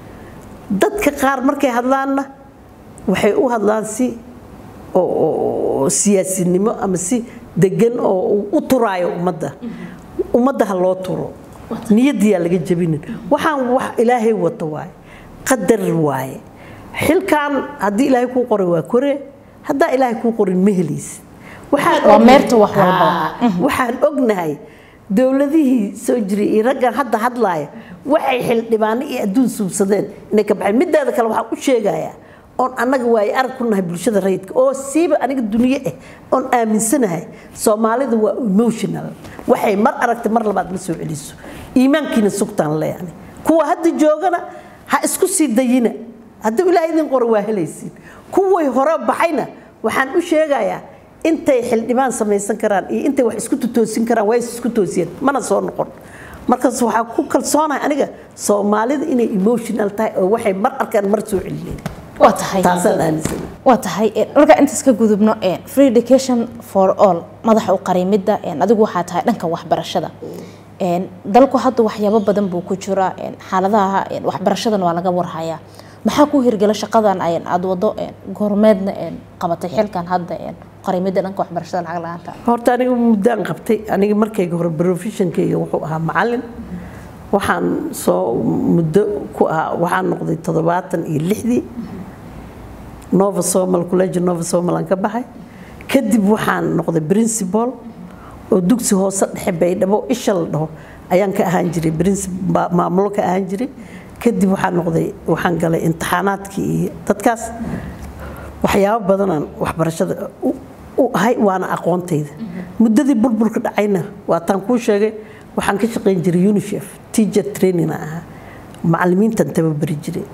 dadka qaar markay hadlaanna waxay u hadlaan si oo- oo oo siyaasinimo ama si degan oo u turaayo ummadda ummadda ha loo turo niyadiyaa laga jabinin waxaan wax ilaahay wato waaye qadar waaye xilkan haddii ilaahay kuu qoray waa kore haddaa ilaahay kuu qorin ma helaysid Waxaan Waa ognahay- meerta wax walba. Haa, waxaan ognahay dowladihii soo jiray iyo raggan hadda hadlaaya waxay xildhibaano iyo adduun suubsadeen inay ka baxeen mideeda kale waxaan u sheegayaa oon annaga waaye arag ku nahay bulshada rayidka oo siiba aniga duniye ah oon aaminsanahay soomaalida waa emotional waxay mar aragtay mar labaad ma soo celiso iimaankiina sugtaan leeyani kuwa hadda joogana ha isku sii dayina haddii ilaahay idin qoro waa helaysiin kuway hore baxayna waxaan u sheegayaa intay xildhibaan samaysan karaan iyo intay wax isku toosin karaan waa isku toosiyeen mana soo noqon markaas waxaa ku kalsoonahay aniga soomaalida inay emotional tahay oo waxay mar arkaan mar soo celineen waa tahay taasaan aaminsana waa tahay markaa intaas ka gudubno free education for all madaxa u qarimidda adigu waxaa tahay dhanka waxbarashada dalku hadda waxyaabo badan buu ku jiraa xaaladaha waxbarashadana waa laga warhayaa maxaa ku hirgala shaqadan aad wado goormeedna qabatay xilkan hadda qarimidda dhanka waxbarashada lacag la-aanta horta aniga muddaan qabtay aniga markayga hore professionkayga wuxuu ahaa macalin waxaan soo muddo ku ahaa waxaan noqday toddobaatan iyo lixdii nova somal college nova somal aan ka baxay kadib waxaan noqday principal oo dugsi hoose dhexe baydhabo isha la dhaho ayaan ka ahaan jiray maamulo ka ahaan jiray kadib waxaan noqday waxaan galay imtixaanaadkii iyo dadkaas waxyaabo badanaan waxbarashada u ahay waana aqoontayda muddadii burburka dhacayna waataan kuu sheegay waxaan ka shaqayn jiray unicef teacher trainina ahaa macalimiintan tababari jiray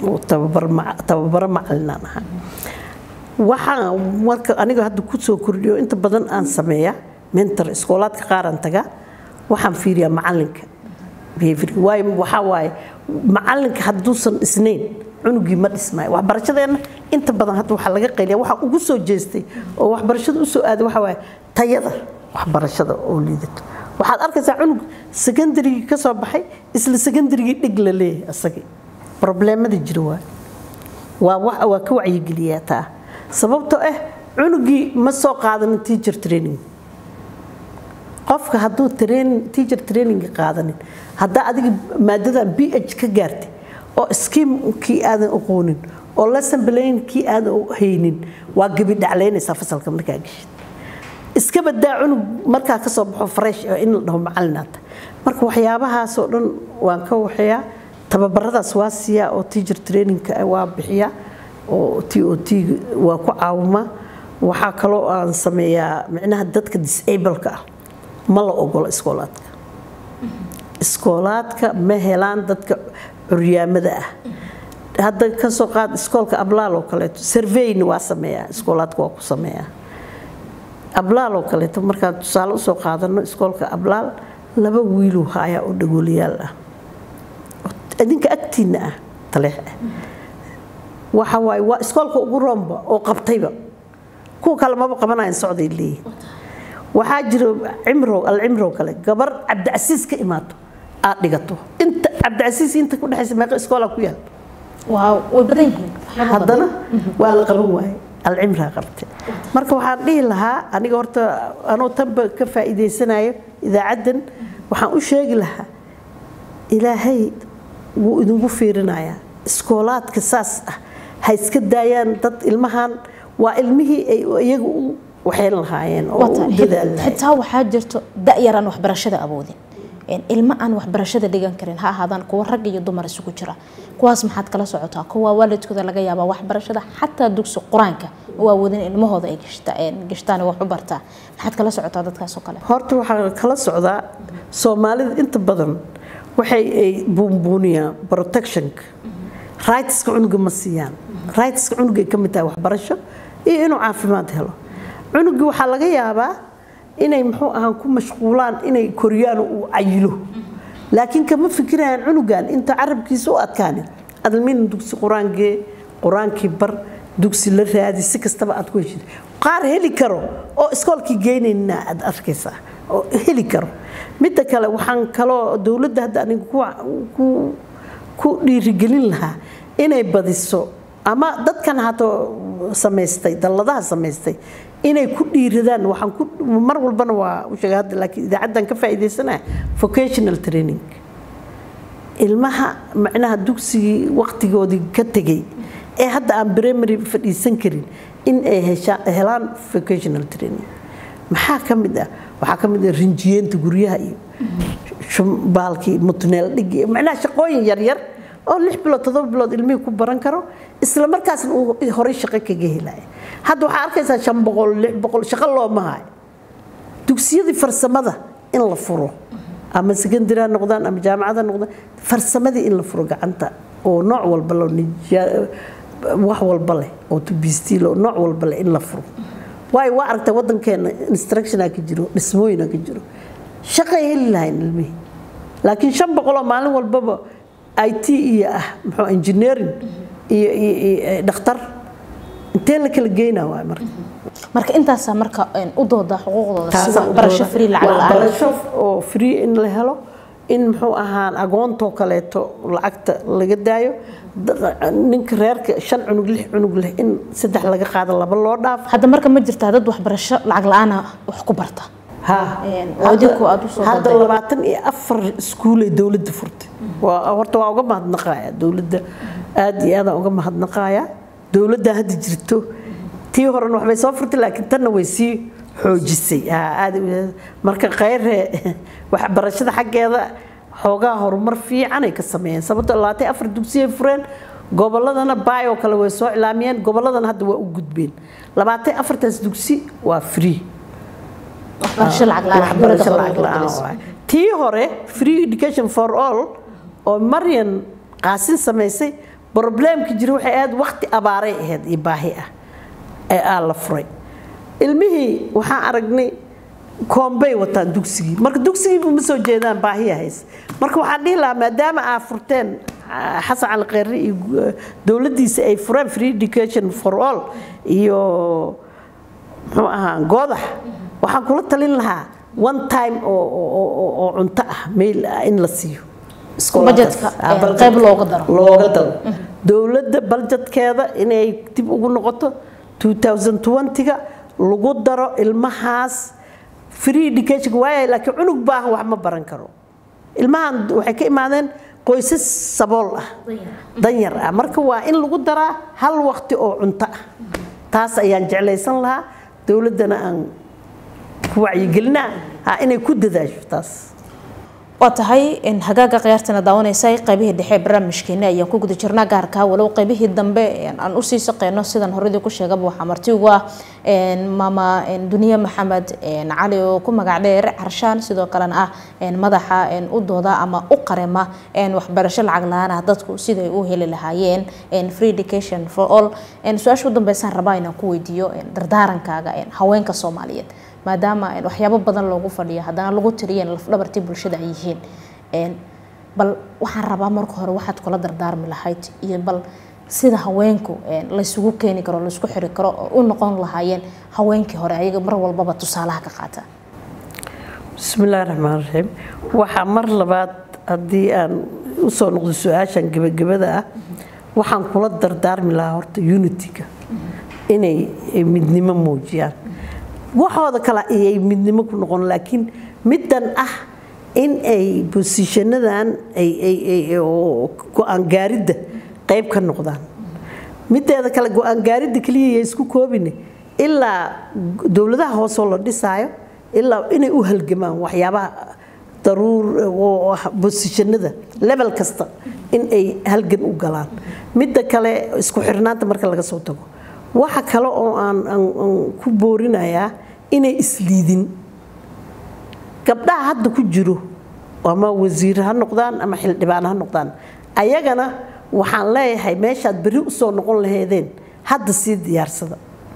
tababaro macalinaan ahaa waxaan marka aniga hadda ku soo kordhiyo inta badan aan sameeya mentor iskoolaadka qaaraan tagaa waxaan fiiriyaa macalinka behaviorka waayo waxaa waaye macalinka hadduusan isnayn cunugii ma dhismaayo waxbarashadeenna inta badan hadda waxaa laga qayliya waxaa ugu soo jeestay oo waxbarashada usoo aaday waxaa waaye tayada waxbarashada oo liidato waxaad arkaysaa cunug secondarygii ka soo baxay isla secondarygii dhig la leeyahay asagii probleemada jira waa waa waa ka wacyigeliyaa taa sababtoo ah cunugii ma soo qaadanin teacher training qofka hadduu training teacher training qaadanin haddaa adiga maadadan b h ka gaartay oo skiimkii aadan aqoonin oo lesson plan kii aadan haynin waa gebi dhaclaynaysaa fasalka markaa geshid iska badaa cunug markaa ka soo baxo fresh oo in la dhaho macalinaata marka waxyaabahaasoo dhan waan ka waxeeyaa tababaradaas waa siiyaa oo teacher trainingka waa bixiyaa oo t o t waa ku caawimaa waxaa kaloo aan sameeyaa micnaha dadka disableka ah ma la ogolo iskoolaadka iskoolaadka ma helaan dadka curyaamada ah hadda ka soo qaad iskoolka ablaal oo kaleeto surveyna waa sameeyaa iskoolaadka waa ku sameeyaa ablaal oo kaleeto markaan tusaale usoo qaadano iskoolka ablaal laba wiiluu haayaa oo dhagooliyaal ah idinka agtiinna ah taleex ah waxa waaye waa iskoolka ugu roomba oo qabtayba kuwa kale maba qabanayan socday leeyihin waxaa jira cimrow alcimrow kale gabar cabdicasiis ka imaato aad dhigato inta cabdicasiis inta ku dhexaysa meeqa iskoolaa ku yaal waaw way badan yihiin haddana waa la qaban waaye alcimraa qabtay marka waxaan dhihi lahaa aniga horta anoo tanba ka faa'iidaysanayo idaacaddan waxaan u sheegi lahaa ilaahay wuu idinku fiirinayaa iskoolaadka saas ah ha iska daayaan dad ilmahan waa ilmihii ay iyaga u waxayn lahaayeen oo u dadaal lahaayeen xitaa waxaa jirto da-yar aan waxbarashada awoodin ilmo aan waxbarashada dhigan karin ha ahaadaan kuwa rag iyo dumar isugu jira kuwaas maxaad kala socotaa kuwa waalidkooda laga yaabaa waxbarashada xataa dugsi qur-aanka oo awoodin ilmahooda ay gashtaan wax u bartaa maxaad kala socotaa dadkaasoo kale horta waxaa kala socdaa soomaalida inta badan waxay ay buunbuuniyaan protectionka rightska cunuga ma siiyaan rightska cunugay ka mid tahay waxbarasho iyo inuu caafimaad helo cunugii waxaa laga yaabaa inay muxuu ahaan ku mashquulaan inay koriyaan uu cayilo laakiin kama fikirayaan cunugan inta carabkiisa u adkaanin adalmin dugsi qur-aankee qur-aankii bar dugsi la raadi si kastaba aad ku heshid qaar heli karo oo iskoolkii geynayna aad arkaysaa oo heli karo midda kale waxaan kaloo dowladda hadda aniga ku ku dhiirigelin lahaa inay badiso ama dadkan hato samaystay dalladaha samaystay inay ku dhiiradaan waxaan ku mar walbana waa u sheegay hadda laakiin idaacaddan ka faa'iidaysanaya vocational training ilmaha macnaha dugsigii waqtigoodii ka tegey ee hadda aan primary fadhiisan karin in ay helaan vocational training maxaa ka mid ah waxaa ka mid ah rinjiyeenta guryaha iyo baalkii mutneel dhigi macnaha shaqooyin yaryar oo lix bilood todoba bilood ilmihii ku baran karo isla markaasna uu horey shaqo kaga helaya hadda waxaa arkaysaa shan boqol lix boqol shaqo looma hayo dugsiyadii farsamada in la furo ama secondary ha noqdaan ama jaamacad ha noqdaan farsamadii in la furo gacanta oo nooc walba loo wax walba leh oo tubistiil oo nooc walba leh in la furo waayo waa aragtaa waddankeena instructiona ka jiro dhismooyina ka jiro shaqay heli lahayn ilmihii laakiin shan boqoloo maalin walbaba i t iyo ah muxuu engineering iyo iyo dhakhtar intee la kala geynaa waay marka marka intaasaa marka u dooda xuquuqdooda si waxbarasho free lacag la-aan waxbarasho oo free in la helo in muxuu ahaan agoontoo kaleeto lacagta laga daayo ninka reerka shan cunug lix cunug leh in saddex laga qaado laba loo dhaaf hadda marka ma jirtaa dad waxbarasho lacag la-aana wax ku barta hadda labaatan iyo afar iskuulay dowladda furtay horta waa uga mahadnaqaya dowladda aada iyo aadaan uga mahadnaqaya dowladda hadda jirto tii horena waxbay soo furtay laakiin tanna way sii xoojisay marka khayre waxbarashada xaggeeda xoogaa horumar fiicanay ka sameeyeen sababto labaatan afar dugsiyay fureen gobolladana baayoo kale way soo cilaamiyeen gobolladana hadda waa u gudbeen labaatan afartaas dugsi waa free tii hore free education for all oo maryan qaasin samaysay probleemka jira waxay ahayd waqti abaaray ahayd iyo baahi ah ee aa la furay ilmihii waxaan aragnay koombay wataan dugsigii marka dugsigiiba ma soo jeedaan baahiya hays marka waxaan dhihi lahaa maadaama aa furteen xasan cali kheyre iyo dowladdiisa ay fureen free education for all iyo muxuu ahaa goodax waxaan kula talin lahaa one time oo cunto ah meel in la siiyo qayb looga daro looga daro dowladda baljedkeeda inay dib ugu noqoto 2020ga lagu daro ilmahaas free education waaya laakiin cunug baahan wax ma baran karo ilmahan waxay ka imaadeen qoysas sabool ah danyar ah marka waa in lagu daraa hal waqti oo cunto ah taas ayaan jeclaysan lahaa dowladdana aan ku wacyigelinaa inay ku dadaasho taas waa tahay hagaaga khiyaartana daawanaysa qaybihii dhexe barnaamijkeena ayaan ku guda jirnaa gaarka walow qaybihii dambe aan usii shaqeyno sidan horadii ku sheegaba waxaa marti ugu ah maama duniye maxamed cali oo ku magac dheer carshaan sidoo kalena ah madaxa u dooda ama u qarema waxbarasho lacag la-aan ah dadku siday u heli lahaayeen free education for all su-aasha u dambeysaan rabaa inaan ku weydiiyo dardaarankaaga haweenka soomaaliyeed maadaama waxyaabo badan loogu fadhiyo haddana lagu tiriyeen lafdhabartii bulshada ay yihiin bal waxaan rabaa marka hore waxaad kula dardaarmi lahayd iyo bal sida haweenku laysugu keeni karo laysku xiri karo oo u noqon lahaayeen haweenkii hore ayaga mar walbaba tusaalaha ka qaata bismillahi raxmaan raxiim waxaa mar labaad haddii aan usoo noqdo su-aashan gebagabada ah waxaan kula dardaarmi lahaa horta unitiga inay midnimo muujiyaan waxooda kale ayay midnimo ku noqon laakiin middan ah in ay bosishanadan go-aan gaaridda qayb ka noqdaan mideeda kale go-aan gaaridda keliya ya isku koobine ilaa dowladaha hoosoo la dhisaayo ilaa inay u halgamaan waxyaabaha daruur bosishanada level kasta in ay halgan u galaan midda kale isku xirnaanta marka laga soo tago waxa kale oo aan ku boorinayaa inay isliidin gabdhaha hadda ku jiro ama wasiir ha noqdaan ama xildhibaan ha noqdaan ayagana waxaan leeyahay meeshaad berri usoo noqon laheedeen hadda sii diyaarsada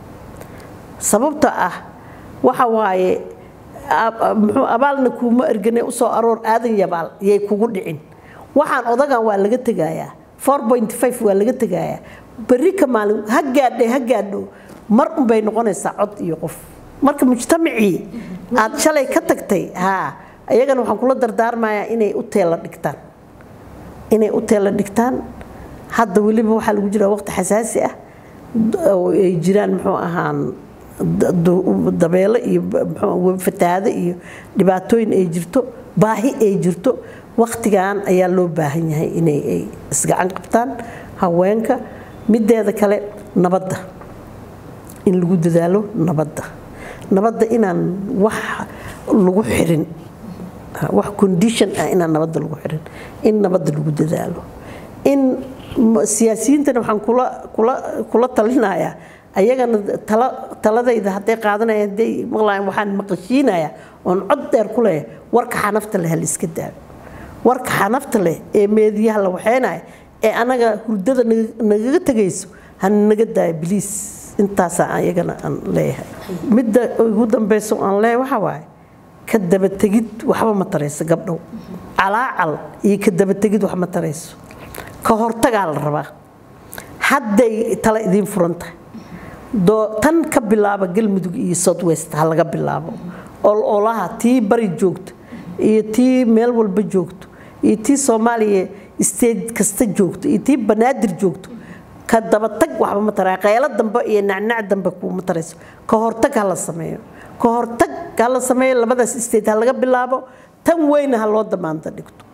sababta ah waxa waaye muxuu abaalna kuuma ergane usoo aroor aadan yabaal yay kugu dhicin waxaan odagan waa laga tegayaa waa laga tegayaa berri ka maalin ha gaadhe ha gaadho mar unbay noqonaysaa cod iyo qof marka mujtamacii aad shalay ka tagtay haa iyagana waxaan kula dardaarmayaa inay u teela dhigtaan inay u teela dhigtaan hadda weliba waxaa lagu jiraa waqti xasaasi ah oo ay jiraan muxuu ahaan dabeelo iyo fatahaado iyo dhibaatooyin ay jirto baahi ay jirto waqtigan ayaa loo baahan yahay inay ay isgacan qabtaan haweenka mideeda kale nabadda in lagu dadaalo nabadda nabadda inaan wax lagu xirin wax condition ah inaan nabadda lagu xirin in nabadda lagu dadaalo in siyaasiyiintana waxaan kula kula kula talinayaa ayagana tala taladayda hadday qaadanayaan hadday maqlayaan waxaan maqashiinayaa oon cod dheer ku leeyahay warka xanafta leh hal iska daayo warka xanafta leh ee meediyaha la waxeynaya ee anaga hurdada nagaga tegayso hana naga daayo biliis intaasaa ayagana aan leeyahay midda ugu dambeyso aan leeyahay waxaa waaye ka dabategid waxba ma tarayso gabdhow calaacal iyo ka dabategid wax ma tarayso ka hortagaa la rabaa hadday tala idiin furan tahay tan ka bilaaba galmudug iyo south west ha laga bilaabo ololaha tii bari joogto iyo tii meel walba joogto iyo tii soomaaliya state kasta joogto iyo tii banaadir joogto ka dabatag waxba ma taraa qaylo dambe iyo nacnac dambe kuuma tarayso ka hortag ha la sameeyo ka hortag ha la sameeyo labadaas state ha laga bilaabo tan weyna ha loo damaanta dhigto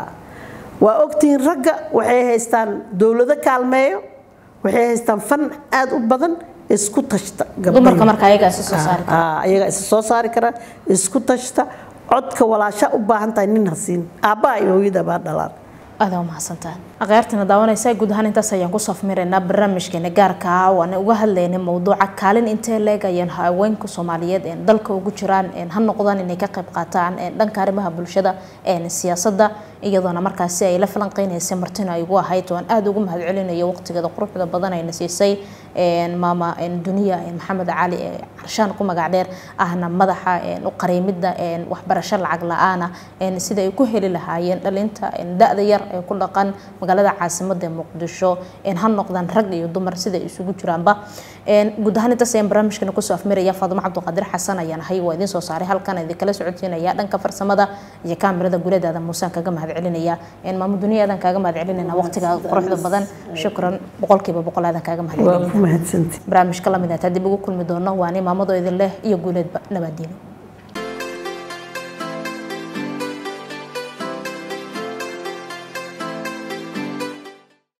waa ogtihiin ragga waxay haystaan dowlado kaalmeeyo waxay haystaan fan aada u badan isku tashta dumarka marka ayagaa isa soo saari kara ayagaa isa soo saari kara isku tashta codka walaasha u baahan tahay nin hasiin aabbaha iyo hooyada baa dhalaan aada umahadsantahay akhyaartana daawanaysa guud ahaan intaas ayaan ku safmiraynaa barnaamijkeena gaarka ah waana uga hadlaynay mowduuca kaalin intee leeg ayaan haweenka soomaaliyeed een dalka ugu jiraan een ha noqdaan inay ka qayb qaataan een dhanka arrimaha bulshada een siyaasadda iyadoona markaasi ay la falanqeynaysay martina ay ugu ahayd waan aada ugu mahad celinayo waqtigeeda quruxda badan ayna siisay maama duniya maxamed cali carshaan ku magac dheer ahna madaxa u qariimida waxbarasho lacag la-aana sida ay ku heli lahaayeen dhalinta da-da yar ee ku dhaqan magaalada caasimada muqdisho ha noqdaan rag iyo dumar sida isugu jiraanba guud ahaan intaas ayaan barnaamijkana kusoo afmiraya faadimo cabdiqaadir xasan ayaan ahay waa idiin soo saaray halkan idinkala socodsiinaya dhanka farsamada iyo kaamirada guledaada muusaan kaga mahad celinaya maamo duniya aadan kaaga mahad celinayna waqtiga quruxda badan shukran boqolkiiba boqol aadan kaaga mahad celinaya barnaamijka lamid ah taa dib ugu kulmi doono waani maamadoo idin leh iyo guuleedba nabaadiino